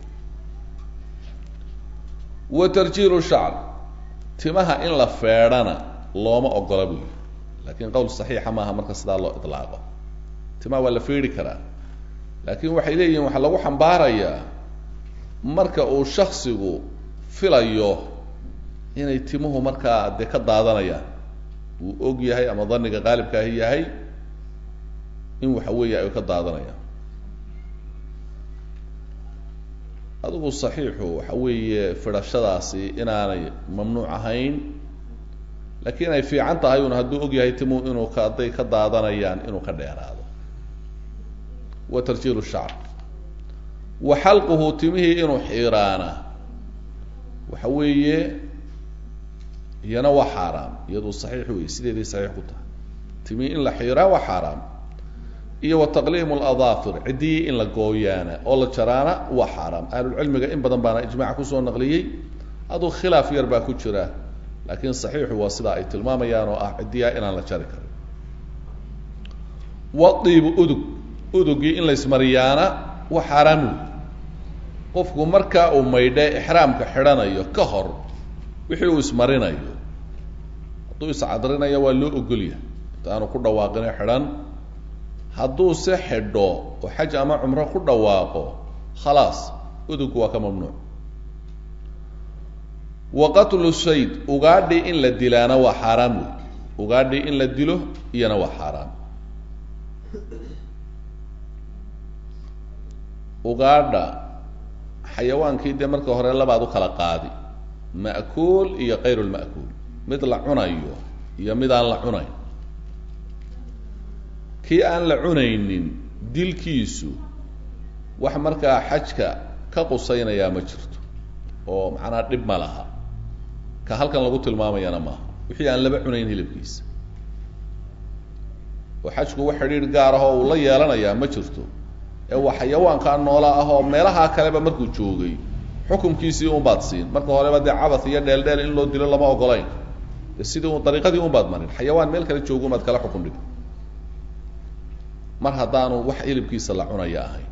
wa tarjiilu shacr timaha in la feedhana looma ogola buu yihi laakiin qowl saxiixa maaha marka sidaa loo idlaaqo timaha waa la feedhi karaa laakiin waxay leeyihiin waxaa lagu xambaarayaa marka uu shaksigu filayo inay timuhu markaa dee ka daadanayaan uu og yahay ama daniga qaalibkaahi yahay in waxa weeye ay ka daadanayaan adigu saxiixu waxa weeye fidhashadaasi inaanay mamnuuc ahayn laakiin ay fiican tahay un hadduu og yahay timuhu inuu ka hadday ka daadanayaan inuu ka dheeraado wa tarjiilu shacr wa xalquhu timihii inuu xiiraana waxa weeye iyana waa xaaraam iyadu saxiix wey sideeday saxiix ku tahay timihii in la xiiraa waa xaaraam iyo wa taqliimu ladaafir ciddiyii in la gooyaana oo la jaraana waa xaaraam ahlulcilmiga in badan baana ijmac kusoo naqliyey aduu khilaaf yar baa ku jira laakiin saxiixu waa sidaa ay tilmaamayaan oo ah ciddiyaa inaan la jari karin wadiibu udug udugii in la ismariyaana waa xaaraam wey qofku markaa uu maydhe ixraamka xidhanayo ka hor wixii uu ismarinayo hadduu iscadrinayo waa loo ogolyahay intaanu ku dhawaaqine xidhan hadduu se xidho oo xaj ama cumro ku dhawaaqo khalaas udugku waa ka mamnuuc wa qatlu shayd ugaadhi in la dilaana waa xaaraam wey ugaadhi in la dilo iyana waa xaaraam ugaadha xayawaankii dee marka hore labaad u kala qaadi ma'kuul iyo kayru lma'kuul mid la cunayo iyo mid aan la cunayn kii aan la cunaynin dilkiisu wax markaa xajka ka qusaynayaa ma jirto oo macnaha dhib ma laha ka halkan lagu tilmaamayana maaha wixii aan laba cunayn hilibkiisa oo xajku wax xidhiir gaar ah oo uu la yeelanayaa ma jirto ee waa xayawaankaa noola ah oo meelahaa kaleba markuu joogay xukumkiisii unbaad siin marka horeba dee cabath iyo dheeldheel in loo dilo lama ogolayn de sidii un dariiqadii unbaad marin xayawaan meel kale joogo umaad kala xukum dhig mar haddaanu wax hilibkiisa la cunaya ahayn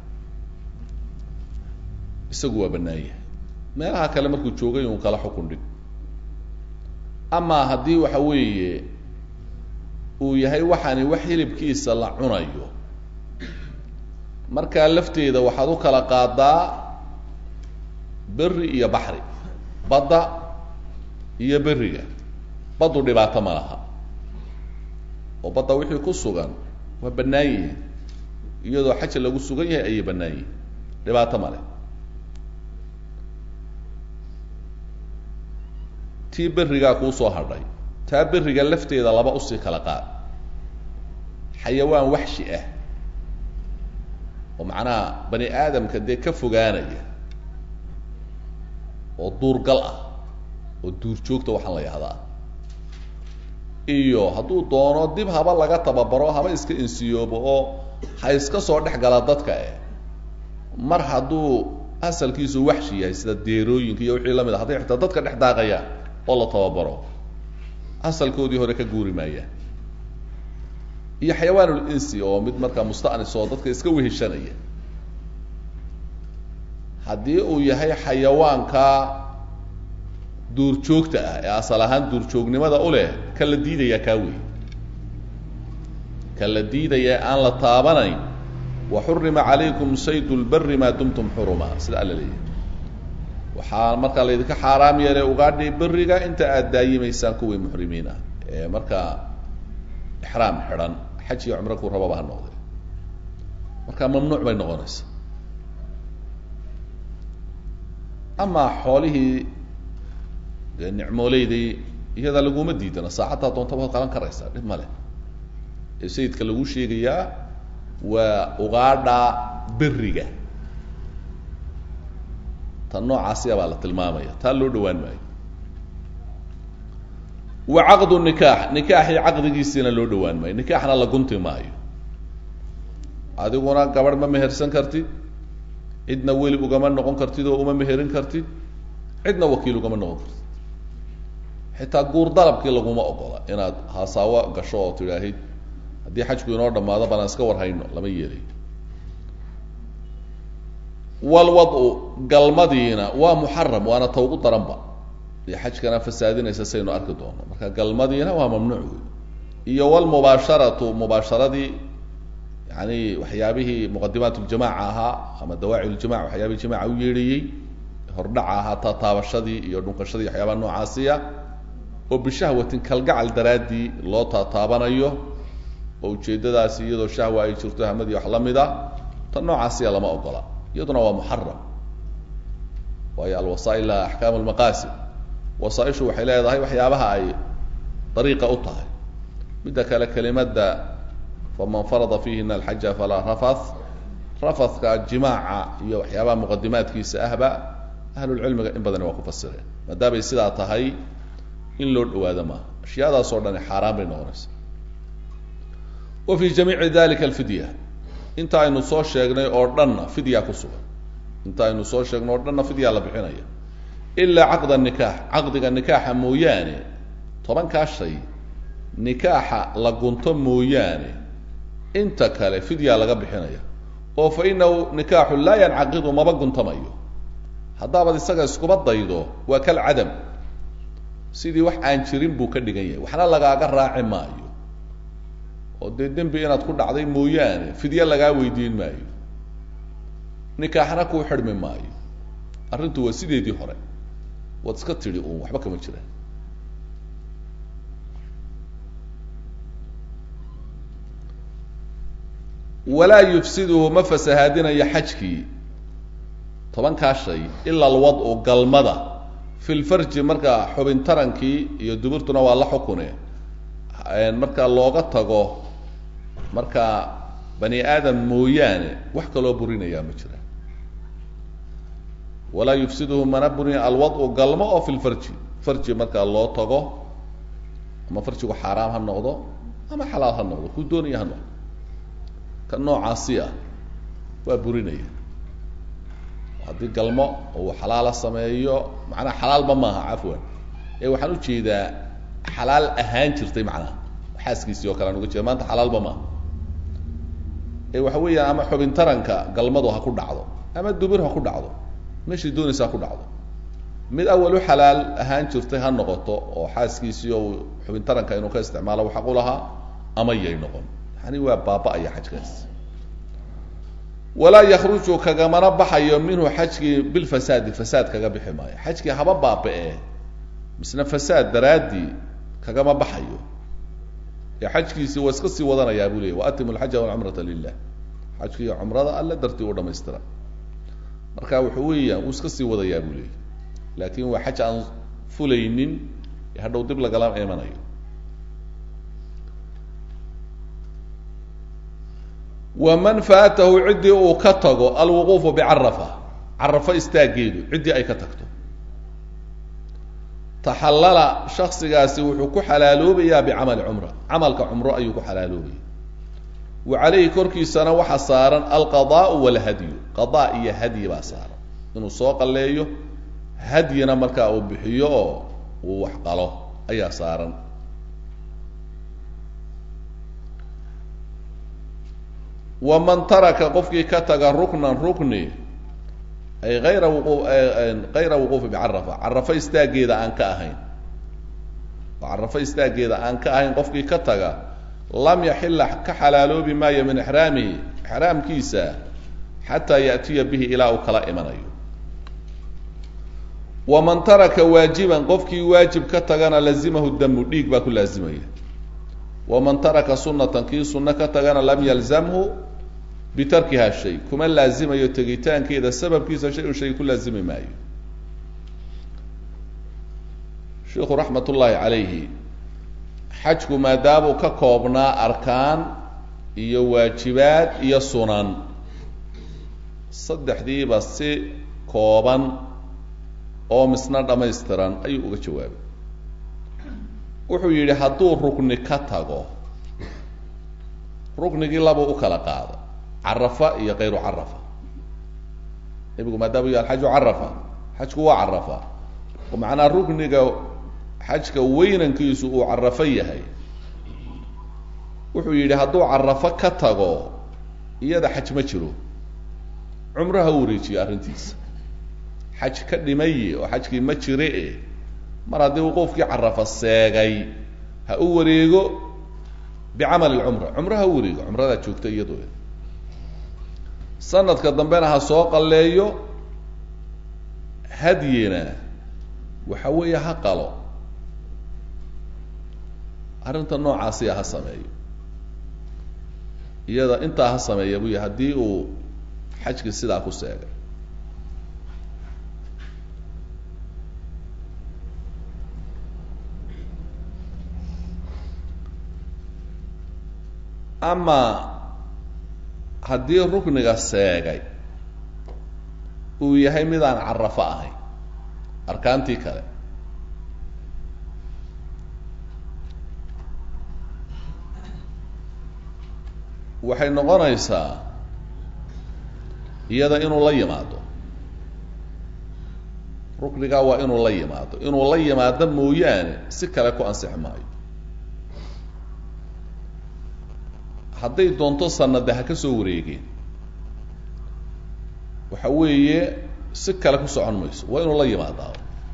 isagu waa bannaan yahay meelaha kale markuu joogay un kala xukun dhig amaa haddii waxa weeye uu yahay waxaani wax hilibkiisa la cunayo markaa lafteeda waxaad u kala qaadaa berri iyo baxri badda iyo berriga baddu dhibaato ma laha oo badda wixii ku sugan waa bannaan yihiin iyadoo xaja lagu sugan yahay ayay bannaan yihiin dhibaato ma leh tii berrigaa kuusoo hadhay taa berriga lafteeda laba usii kala qaad xayawaan waxshi ah oo macnaha bani aadamka dee ka fogaanaya oo duurgal ah oo duurjoogta waxaan la yahdaa iyo hadduu doono dib haba laga tababaro haba iska insiyoobo oo ha iska soo dhex gala dadka eh mar hadduu asalkiisu waxshi yahay sida deerooyinka iyo wixii lamid a hadday xitaa dadka dhex daaqayaan oo la tababaro asalkoodii hore ka guuri maayaan iyo xayawaanul insi oo mid markaa musta'nis oo dadka iska weheshanaya haddii uu yahay xayawaanka duurjoogta ah ee asal ahaan duurjoognimada u leh ka la diidayaa kaa wey ka la diidaya aan la taabanayn waxurima calaykum sayd lbari maa dumtum xuruma sida alla leeyahy waxaa markaa laydinka xaaraam yeelay ugaadhay beriga inta aada daayimaysaan kuwii muxrimiin ah ee markaa ixraam xidhan xaj iyo cumro ku rababa ha noqday marka mamnuuc bay noqonaysaa amaa xoolihii dee nicmooleydii iyada laguma diidana saacaddaa doontaba ad qalan karaysaa dhib ma leh ee sayidka lagu sheegayaa waa ugaadha beriga tan noocaasiya baa la tilmaamaya taa loo dhawaan maayo wa caqdu nikaax nikaaxii caqdigiisiina loo dhawaan maayo nikaaxna la gunti maayo adiguna gabadh ma mehersan kartid cidna weli ugama noqon kartid oo uma meherin kartid cidna wakiil ugama noqon kartid xitaa guur dalabkii laguma ogola inaad hasaawo gasho oo tidhaahid haddii xajku inoo dhamaado banaan iska warhayno lama yeelayo walwadu galmadiina waa muxaram waana ta ugu daranba dee xajkana fasaadinaysa saynu arki doono marka galmadiina waa mamnuuc wey iyo walmubaasharatu mubaasharadii yani waxyaabihii muqadimaat ljamaca ahaa ama dawaaci ljamac waxyaabihii jamaca u yeedhayey hordhaca ahaa taataabashadii iyo dhunkashadii waxyaabaha noocaasiya oo bishahwatin kalgacal daraaddii loo taataabanayo oo ujeeddadaasi iyadoo shahwa ay jirto hamadii wax la mid a tan noocaasiya lama ogola iyaduna waa muxaram waayo alwasaa'il laha axkaam almaqaasid wasaaishu waxay leedahay waxyaabaha ay dariiqa u tahay midda kale kelimadda faman farada fiihina alxaja falaa rafath rafathka jimaaca iyo waxyaabaha muqadimaadkiisa ahba ahlulcilmiga in badani waa ku fasireen maadaamay sidaa tahay in loo dhawaado maaha ashyaadaas oo dhani xaaraan bay noqonaysa wa fi jamiici dalika alfidya inta aynu soo sheegnay oo dhanna fidya ku sugan inta aynu soo sheegnay oo dhanna fidya la bixinaya ilaa caqda nikaax caqdiga nikaaxa mooyaane tobankaa shay nikaaxa la gunto mooyaane inta kale fidya laga bixinaya oo fa inahu nikaaxu laa yancaqidu maba guntamayo haddaabaad isaga iskuba daydo waa kal cadam sidii wax aan jirin buu ka dhigan yahay waxna lagaaga raaci maayo oo dee dembi inaad ku dhacday mooyaane fidye lagaa weydiin maayo nikaaxna kuu xidhmi maayo arrintu waa sideedii hore waad iska tidhi uun waxba kama jiraan walaa yufsiduhu ma fasahaadinayo xajkii tobankaa shay ila alwad-u galmada fi lfarji marka xubin tarankii iyo duburtuna waa la xukune marka looga tago marka bani aadam mooyaane wax kaloo burinayaa ma jira walaa yufsiduhu mana burinaya alwad-u galmo oo fi lfarji farji marka loo tago ama farjigu xaaraam ha noqdo ama xalaal ha noqdo ku doonaya ha noqdo ka noocaasi ah waa burinaya haddii galmo uu xalaala sameeyo macnaha xalaalba maaha cafwan ee waxaan ujeedaa xalaal ahaan jirtay macnaha xaaskiisii oo kale aan uga jeeda maanta xalaalba maaha ee waxa weeyaan ama xubin taranka galmadu ha ku dhacdo ama dubir ha ku dhacdo meeshai doonaysa ha ku dhacdo mid awal u xalaal ahaan jirtay ha noqoto oo xaaskiisii oo xubin taranka inuu ka isticmaalo xaq u lahaa ama yay noqon yani waa baaba-aya xajkaas walaa yakruju kagamana baxayo minhu xajkii bilfasaadi fasaad kaga bixi maayo xajkii haba baaba-e misna fasaad daraaddii kagama baxayo ee xajkiisii waa iska sii wadanayaa buu leeyay waatimu alxaja walcumrata lilah xajki iyo cumrada alle dartii u dhamaystira marka wuxuu weeyaan wuu iska sii wadayaa buu leeyay laakin waa xaj aan fulaynin ee hadhow dib lagala imanayo waman faatahu ciddii uu ka tago alwuquufu bicarafa carafo istaageedu ciddii ay ka tagto taxallala shaksigaasi wuxuu ku xalaaloobayaa bicamali cumra camalka cumro ayuu ku xalaaloobaya wa calayhi korkiisana waxaa saaran alqadaau walhadyu qadaa iyo hadyi baa saaran inuu soo qalleeyo hadyina markaa uu bixiyo oo uu wax qalo ayaa saaran waman taraka qofkii ka taga ruknan rukni ay ayra wuqu kayra wuquufi bicarafa carafo istaaggeeda aan ka ahayn oo carafo istaaggeeda aan ka ahayn qofkii ka taga lam yaxila ka xalaaloobi maayo min ixraamihi ixraamkiisa xataa yaatiya bihi ilaa uu kala imanayo waman taraka waajiban qofkii waajib ka tagana lazimahu damu dhiig baa ku laazimaya waman taraka sunatan kii sunno ka tagana lam yalzamhu bitarkiha shay kuma laazimayo tegitaankeeda sababkiisa shay un shay ku laazimi maayo sheikhu raxmat ullaahi calayhi xajku maadaamuu ka koobnaa arkaan iyo waajibaad iyo sunan saddexdiiba si kooban oo misna dhammaystiran ayuu uga jawaabay wuxuu yidhi hadduu rukni ka tago ruknigii laba u kala qaado carafa iyo kayru carafa nebigu maadaama u yahi alxaju carafa xajku waa carafa oo macnaa rukniga xajka weynankiisu uu carafo yahay wuxuu yidhi hadduu carafo ka tago iyada xaj ma jiro cumro ha wareejiyo arrintiisa xaj ka dhimaye oo xajkii ma jire e mar haddii uu qofkii carafa seegay ha u wareego bicamali lcumra cumro ha u wareego cumradaa joogta iyadoo sanadka dambena ha soo qalleeyo hadyina waxa weeye ha qalo arrinta noocaasiya ha sameeyo iyada intaa ha sameeya buu yih haddii uu xajkii sidaa ku seegay ama haddii rukniga seegay uu yahay midaan carafo ahayn arkaantii kale waxay noqonaysaa iyada inuu la yimaado ruknigaa waa inuu la yimaado inuu la yimaado mooyaane si kale ku ansixi maayo hadday doonto sanade ha ka soo wareegeen waxa weeye si kale ku socon mayso waa inuu la yimaadaa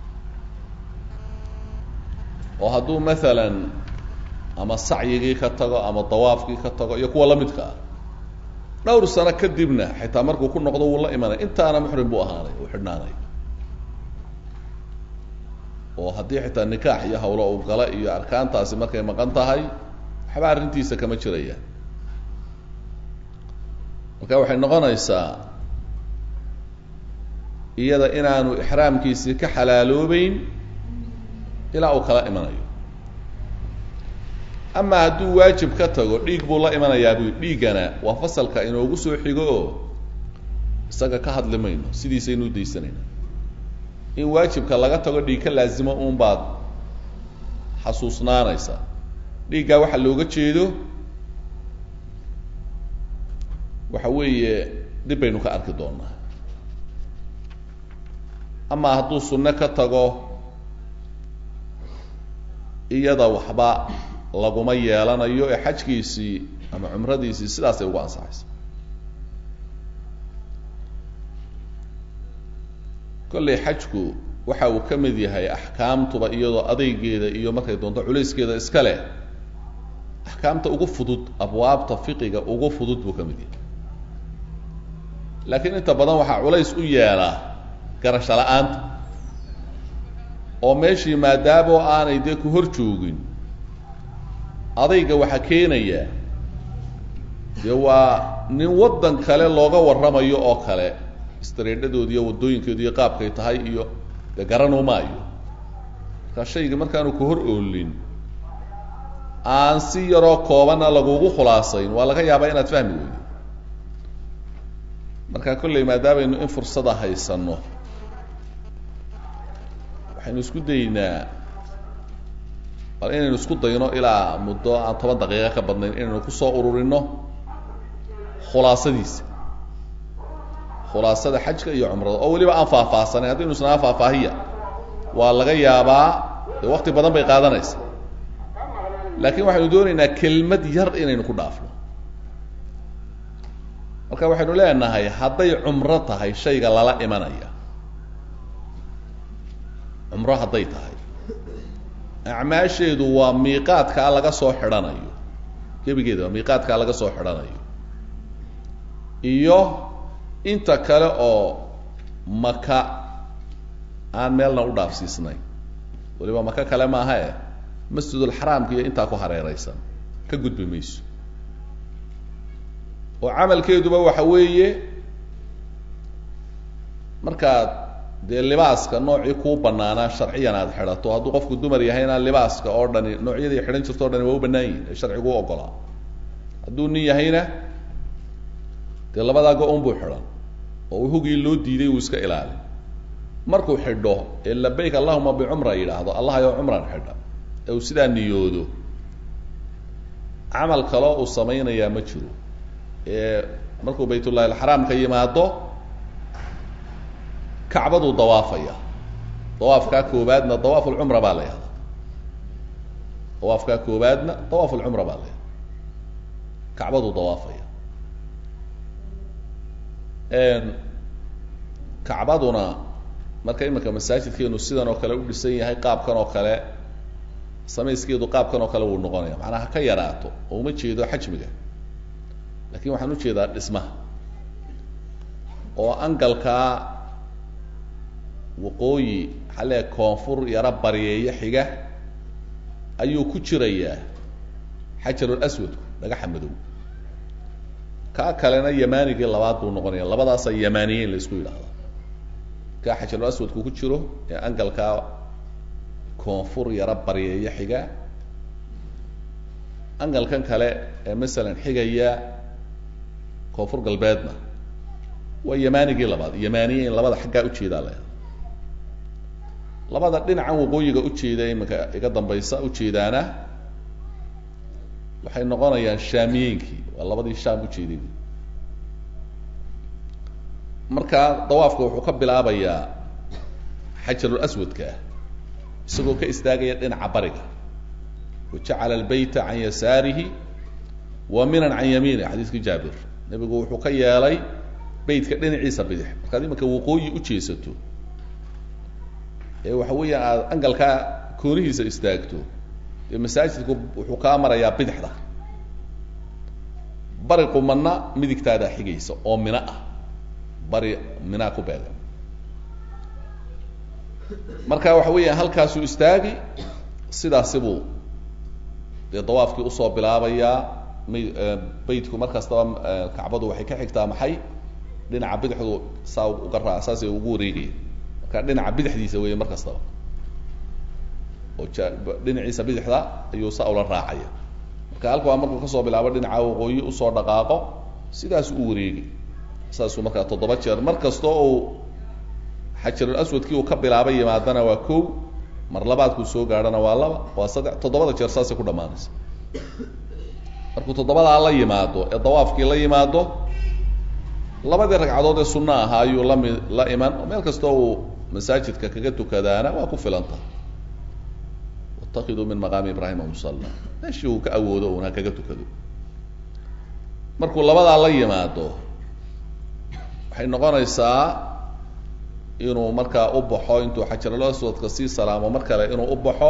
oo hadduu maalan ama sacyigii ka tago ama dawaafkii ka tago iyo kuwa lamidka ah dhowr sano kadibna xitaa markuu ku noqdo wuu la imanay intaana muxrim buu ahaanay uu xidhnaanay oo haddii xitaa nikaax iyo hawlo uu gala iyo arkaantaasi markay maqan tahay waxba arrintiisa kama jirayaan marka waxay noqonaysaa iyada inaanu ixraamkiisii ka xalaaloobeyn ilaa uu kala imanayo ama hadduu waajib ka tago dhiig buu la imanayaa bu dhiiggana waa fasalka inoogu soo xigo oo isaga ka hadli mayno sidiisaynu udaysanayna in waajibka laga tago dhiig ka laazimo uun baad xasuusnaanaysaa dhiiggaa waxaa looga jeedo waxa weeye dib baynu ka arki doonaa ama hadduu sunno ka tago iyada waxba laguma yeelanayo ee xajkiisii ama cumradiisii sidaasay ugu ansaxaysa kollay xajku waxa uu ka mid yahay axkaamtuba iyadoo adeygeeda iyo markay doonto culayskeeda iska leh axkaamta ugu fudud abwaabta fiqiga ugu fudud buu ka mid yahay laakiin inta badan waxaa culays u yeelaa garasho la-aanta oo meeshii maadaamo aanay dee ku hor joogin adayga waxaa keenaya dee waa nin waddan kale looga warramayo oo kale istreedhadoodi iyo waddooyinkeedu iyo qaabkay tahay iyo dee garanuu maayo markaa shaygii markaanu ku hor oolin aan si yaroo koobanna lagugu khulaasayn waa laga yaabaa inaad fahmi weydo marka kolley maadaamaynu in fursada haysanno waxaynu isku daynaa bal inaynu isku dayno ilaa muddo aan toban daqiiqo ka badnayn inaynu kusoo ururino khulaasadiisa khulaasada xajka iyo cumrada oo weliba aan faahfaahsanayn haddaynu isnaa faahfaahiya waa laga yaabaa dee wakti badan bay qaadanaysa laakiin waxaynu doonaynaa kelmad yar inaynu ku dhaafno marka waxaynu leenahay hadday cumro tahay shayga lala imanaya cumro hadday tahay acmaasheedu waa miiqaadkaa laga soo xidhanayo gebigeeda waa miiqaadkaa laga soo xidhanayo iyo inta kale oo maka aan meelna u dhaafsiisnayn waliba maka kale maaha e masjidulxaraamka iyo intaa ku hareeraysan ka gudbi mayso oo camalkeeduba waxa weeye markaad dee libaaska noocii kuu banaanaa sharciyan aad xidhato hadduu qofku dumar yahayna libaaska oo dhani noocyadii xidhan jirto o dhani waa u bannaan yihin ee sharcigu u ogolaa hadduu nin yahayna dee labadaa go-on buu xidhan oo hugii loo diiday uu iska ilaali markuu xidho ee labayk allahuma bicumra yidhaahdo allah ayoo cumran xidha ee uu sidaa niyoodo camal kaloo uu samaynayaa ma jiro ee markuu baytullahi alxaraam ka yimaado kacbaduu dawaafaya dawaafkaa koobaadna dawaaf lcumra baa la yahda dawaafkaa koobaadna dawaaf lcumra baa la yahda kacbaduu dawaafaya kacbaduna marka iminka masaajidkeenu sidan oo kale u dhisan yahay qaabkan oo kale samayskeedu qaabkan oo kale wuu noqonaya macnaa ha ka yaraato oo uma jeedo xajmiga lakin waxaan ujeedaa dhismaha oo angalkaa waqooyi xalee koonfur yaro baryeeyo xiga ayuu ku jirayaa xajarul aswadku dhagaxa madow kaa kalena yamaanigii labaad buu noqonaya labadaasa yamaaniyeyn la isku yidhaahda kaa xajarul aswadku ku jiro ee angalkaa koonfur yaro baryeeyo xiga angalkan kale ee masalan xigaya koonfur galbeedna waa yamaanigii labaad yamaaniyeyn labada xaggaa ujeedaa la labada dhinacan waqooyiga ujeeda iminka iga dambaysa ujeedaana waxay noqonayaan shaamiyeynkii waa labadii shaam ujeeday marka dawaafka wuxuu ka bilaabayaa xajarul aswadka ah isagoo ka istaagaya dhinaca bariga wajacala albayta can yasaarihi wa minan can yamiinih xadiiskii jaabir nebigu wuxuu ka yeelay beytka dhinaciisa bidix markaad iminka waqooyi ujeesato ee waxa weeya aad angalkaa koonihiisa istaagto dee masaajidku wuxuu kaa marayaa bidixda bari qumadna midigtaadaa xigaysa oo mino ah bari minaa ku beega marka waxa weeya halkaasuu istaagi sidaasi buu dee dawaafkii usoo bilaabayaa my beytku mar kastaba kacbadu waxay ka xigtaa maxay dhinaca bidixdu saa uga raa saasay ugu wareegaya marka dhinaca bidixdiisa weeye mar kastaba oo ja dhinaciisa bidixda ayuu saa ula raacaya marka halkaa markuu kasoo bilaabo dhinaca waqooyi usoo dhaqaaqo sidaas u wareegi saasuu markaa toddoba jeer mar kasta uu xajarul aswadkii uu ka bilaaba yimaadana waa kow mar labaadkuu soo gaadhana waa laba waa saddex toddobada jeer saasay ku dhamaanaysa markuu toddobadaa la yimaado ee dawaafkii la yimaado labadii ragcadood ee sunno ahaa ayuu lami la iman oo meel kastoo uu masaajidka kaga tukadaana waa ku filanta watakiduu min maqaami ibraahima musalla meeshii uu ka awoodo uun ha kaga tukado markuu labadaa la yimaado waxay noqonaysaa inuu markaa u baxo intuu xajarul aswadka sii salaamo mar kale inuu u baxo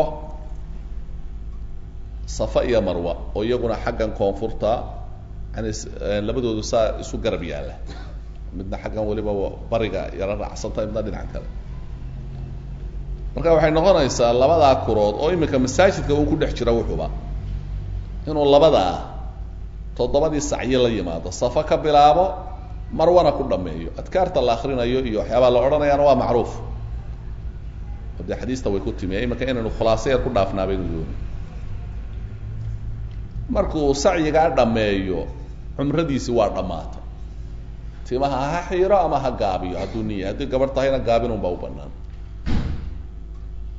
safa iyo marwa oo iyaguna xaggan koonfurta yani labadoodu saa isu garab yaalla midna xaggan weliba bariga yaro raacsantahay midna dhinaca kale marka waxay noqonaysaa labadaa kurood oo imika masaajidka uu ku dhex jira wuxuba inuu labadaa toddobadii sacyo la yimaado safa ka bilaabo marwana ku dhameeyo adkaarta la akrinayo iyo waxyaabaa la odhanayaana waa macruuf o dee xadiista way ku timi imika inaynu khulaaso yar ku dhaafnaa baynu dooni markuu sacyigaa dhameeyo cumradiisi waa dhammaatay timaha ha xiiro ama ha gaabiyo hadduu niya haddii gabarh tahayna gaabinun baa u banaan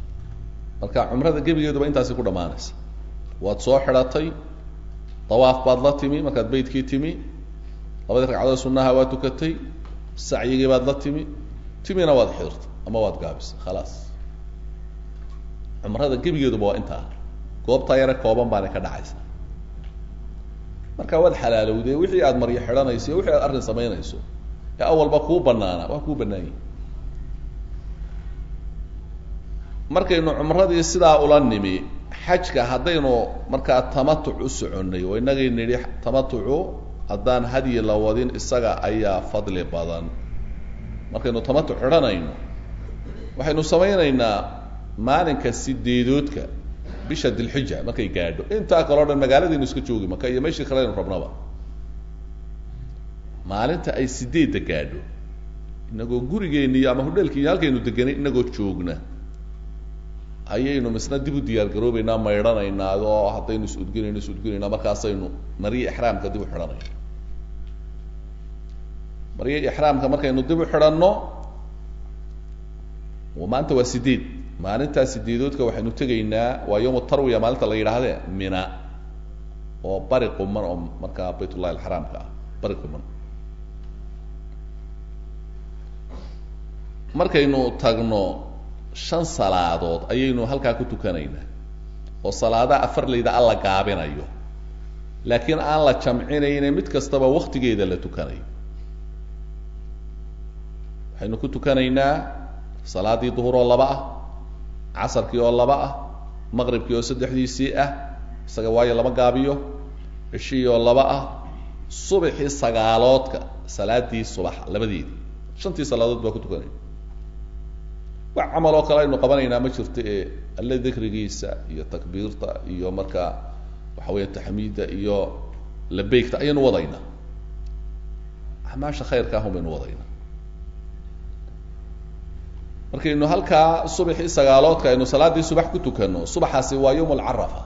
marka cumrada gebigeeduba intaasi ku dhammaanaysa waad soo xidhatay dawaaf baad la timi markaad beytkii timi labadii ragcadood sunnaha waad tukatay sacyigii baad la timi timina waad xidhirtay ama waad gaabisay khalaas cumrada gebigeeduba waa intaa goobtaa yare kooban baana ka dhacaysa marka waad xalaalowdee wixii aad maryo xidhanayso iyo wixii aad arrin samaynayso ee awalba kuu banaana waa kuu banaan yihi markaynu cumradii sidaa ula nimi xajka haddaynu markaa tamatuc u soconnay oo inagay nidhi tamatucu haddaan hadyi la wadin isaga ayaa fadli badan markaynu tamatuc xidhanayno waxaynu samaynaynaa maalinka sideedoodka bisha dilxija markay gaadho intaa kaleo dhan magaaladaynu iska joogi maka iyo meeshii kale aynu rabnaba maalinta ay sideedda gaadho inagoo gurigeenni iyo ama hudheelkii iyo halkaynu deganay inagoo joogna ayaynu misna dib u diyaar garoobeynaa maydhanaynaa oo haddaynu is udginayno is udginaynaa markaasaynu maryi ixraamka dib u xidhanayna maryi ixraamka markaynu dib u xidhanno maanta waa sideed maalintaa sideedoodka waxaynu tegaynaa waa yawm tarwiya maalinta la yidhaahdee mina oo bari quman oo markaa baytullahi alxaraamka ah bari quman markaynu tagno shan salaadood ayaynu halkaa ku tukanaynaa oo salaadaha afarlayda alla gaabinayo laakiin aan la jamcinayne mid kastaba waktigeeda la tukanayo waxaynu ku tukanaynaa salaadii duhur oo laba ah casarkii oo laba ah maqribkii oo saddexdiisii ah isaga waayo lama gaabiyo cishihii oo laba ah subaxii sagaaloodka salaadii subaxa labadeedii shantii salaadood baa ku tukanaya wax camal oo kale aynu qabanaynaa ma jirto ee alle dikrigiisa iyo takbiirta iyo markaa waxa weya taxmiidda iyo labeygta ayaynu wadaynaa acmaasha khayrka ahun baynu wadaynaa markaynu halkaa subaxii sagaaloodka aynu salaaddii subax ku tukano subaxaasi waa yawm alcarafa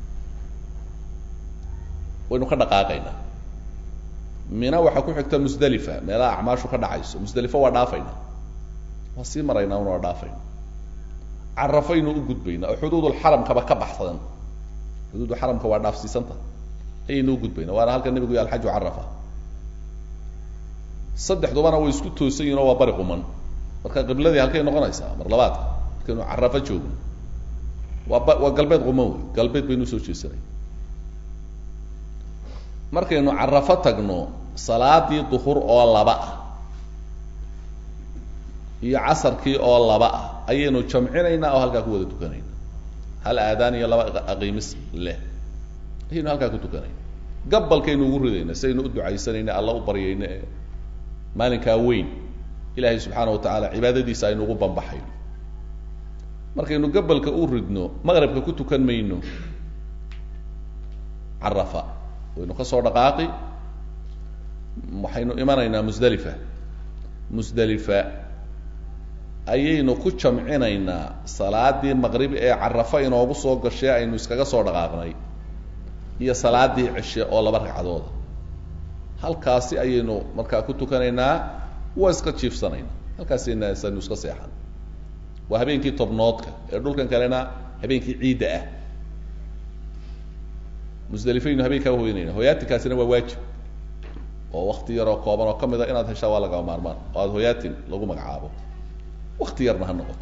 waynu ka dhaqaaqaynaa mina waxaa ku xigta musdalifa meelaha acmaashu ka dhacayso musdalifo waa dhaafayna waa sii maraynaa una waa dhaafayna carafaynu u gudbaynaa oo xuduudulxaramkaba ka baxsadan xuduudu xaramka waa dhaafsiisanta ayaynu u gudbaynaa waana halka nebigu y alxaju carafa saddexdubana way isku toosan yihin oo waa bari quman marka qibladii halkay noqonaysaa mar labaadka markaynu carafo joogno waa ba waa galbeed quman wey galbeed baynu usoo jeesanay markaynu carafo tagno salaadii duhur oo laba ah iyo casarkii oo laba ah ayaynu jamcinaynaa oo halkaa ku wada tukanayna hal aadaan iyo laba aqiimis leh ayaynu halkaa ku tukanayna gabalkaynu ugu ridayna si aynu u ducaysanayna alla u baryayna ee maalinkaa weyn ilaahay subxaana wa tacaala cibaadadiisa aynu ugu bambaxayno markaynu gabalka u ridno maqribka ku tukan mayno carafa waynu ka soo dhaqaaqi waxaynu imanaynaa musdalifa musdalifa ayaynu ku jamcinaynaa salaadii maqrib ee carafa inoogu soo gashay aynu iskaga soo dhaqaaqnay iyo salaadii cishe oo laba ragcadooda halkaasi ayaynu markaa ku tukanaynaa waa iska jiifsanayna halkaasayna saynu iska seexan waa habeenkii tobnoodka ee dhulkan kalena habeenkii ciidda ah musdelifaynu habeenkaa hoynayna hoyaatinkaasina waa waajib oo wakti yaroo kooban oo ka mid a inaad heshaa waa lagama maarmaan oo aada hoyaatin lagu magacaabo wakti yarna ha noqoto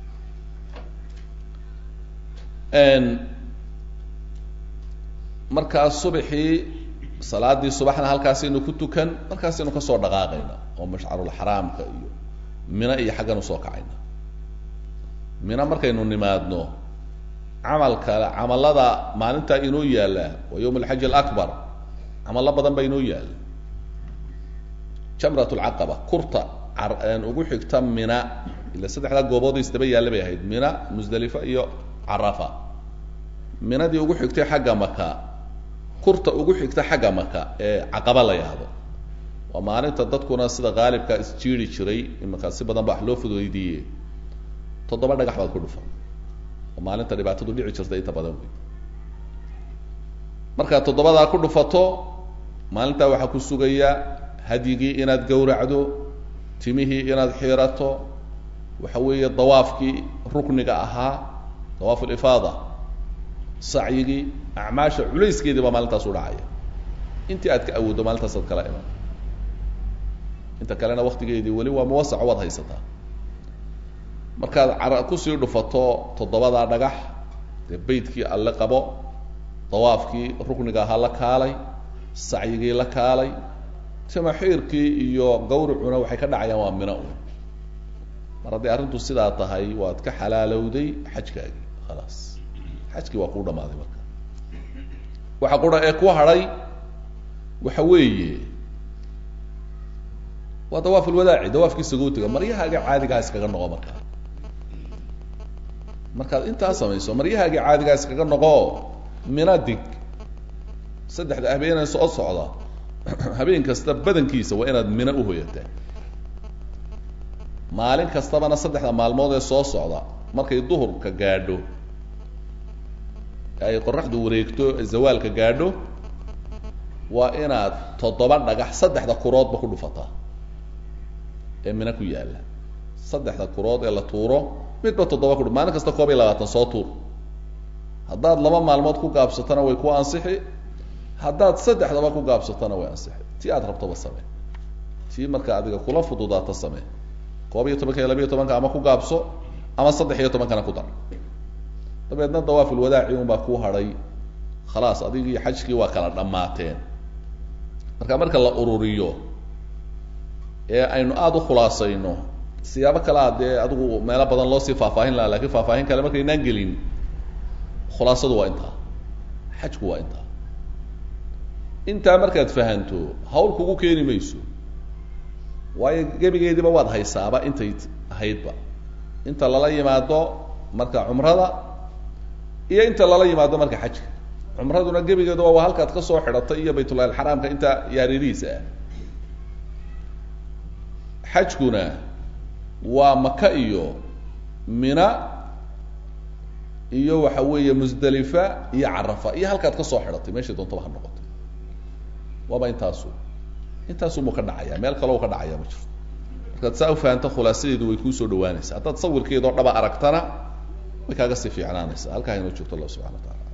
markaa subaxii salaadii subaxna halkaasaynu ku tukan markaasaynu kasoo dhaqaaqayna oo mashcarulxaraamka iyo mina iyo xaggan usoo kacayna mina markaynu nimaadno camalka camalada maalintaa inoo yaalla waa yawm alxaji alaكbar camalo badan baa inoo yaalla jamrat lcaqaba kurta ugu xigta mina ila saddexdaa goobood isdaba yaalla bay ahayd mina musdalifa iyo carafa minadii ugu xigtay xagga maka kurta ugu xigta xagga maka ee caqaba la yahdo waa maalinta dadkuna sida qaalibka isjiiri jiray imanka si badan ba wax loo fudaydiiye toddoba dhagax baad ku dhufan oo maalinta dhibaatadu dhici jirta inta badan wey markaad toddobadaa ku dhufato maalintaa waxaa ku sugaya hadyigii inaad gowracdo timihii inaad xiirato waxa weeye dawaafkii rukniga ahaa dawaafu lifaada sacyigii acmaasha culayskeedii baa maalintaas u dhacaya intii aad ka awooddo maalintaas aad kala iman inta kalena waktigeedii weli waa muwasaco waad haysataa markaad cara kusii dhufato toddobadaa dhagax dee beytkii alle qabo dawaafkii rukniga ahaa la kaalay sacyigii la kaalay jamaxiirkii iyo gawricuna waxay ka dhacayaan waa mino un mar hadday arrintu sidaa tahay waad ka xalaalowday xajkaagii khalaas xajkii waa kuu dhamaaday marka waxa qura ee ku hadhay waxa weeye waa dawaaf ulwadaaci dawaafkii sagootiga maryahaaga caadigaha iskaga noqo markaa markaad intaa samayso maryahaaga caadigaha iskaga noqo mina dig saddexda habeenee soo socda habeen kasta badankiisa waa inaad mina uhoyataa maalin kastabana saddexda maalmood ee soo socda markay duhurka gaadho ay qoraxdu wareegto zawaalka gaadho waa inaad toddoba dhagax saddexda kuroodba ku dhufataa ee mina ku yaalla saddexda kurood ee la tuuro midba toddoba ku maalin kasta koob iyo labaatan soo tuur haddaad laba maalmood ku gaabsatona way ku ansixi haddaad saddexdaba ku gaabsatona way ansixi tii aad rabtoba samee tii marka adiga kula fududaata samee koob iyo tobanka iyo labiyo tobanka ama ku gaabso ama saddex iyo tobankana ku dar dabeedna dawaafulwadaaci un baa ku hadhay khalaas adigii xajkii waa kala dhammaateen marka marka la ururiyo ee aynu aada u khulaasayno siyaabo kalea dee adigu meelo badan loo sii faahfaahin laha lakin faahfaahin kale markaynaan gelin khulaasadu waa intaa xajku waa intaa intaa markaad fahanto hawl kugu keeni mayso waayo gebigeediiba waad haysaaba intay ahaydba inta lala yimaado marka cumrada iyo inta lala yimaado marka xajka cumraduna gebigeeduba waa halkaad kasoo xidhatay iyo baytullahi alxaraamka inta yaaridiisa ah xajkuna waa maka iyo mina iyo waxa weeye musdalifa iyo carafa iyo halkaad kasoo xidhatay meeshay doontaba ha noqoto waaba intaasu intaasumuu ka dhacaya meel kaleo ka dhacaya ma jirto markaad saa ufahanto khulaasadeedu way kuusoo dhawaanaysaa haddaad sawirkeedoo dhaba aragtana way kaaga sii fiicnaanaysaa halkaa inoo joogto allah subxana wa taala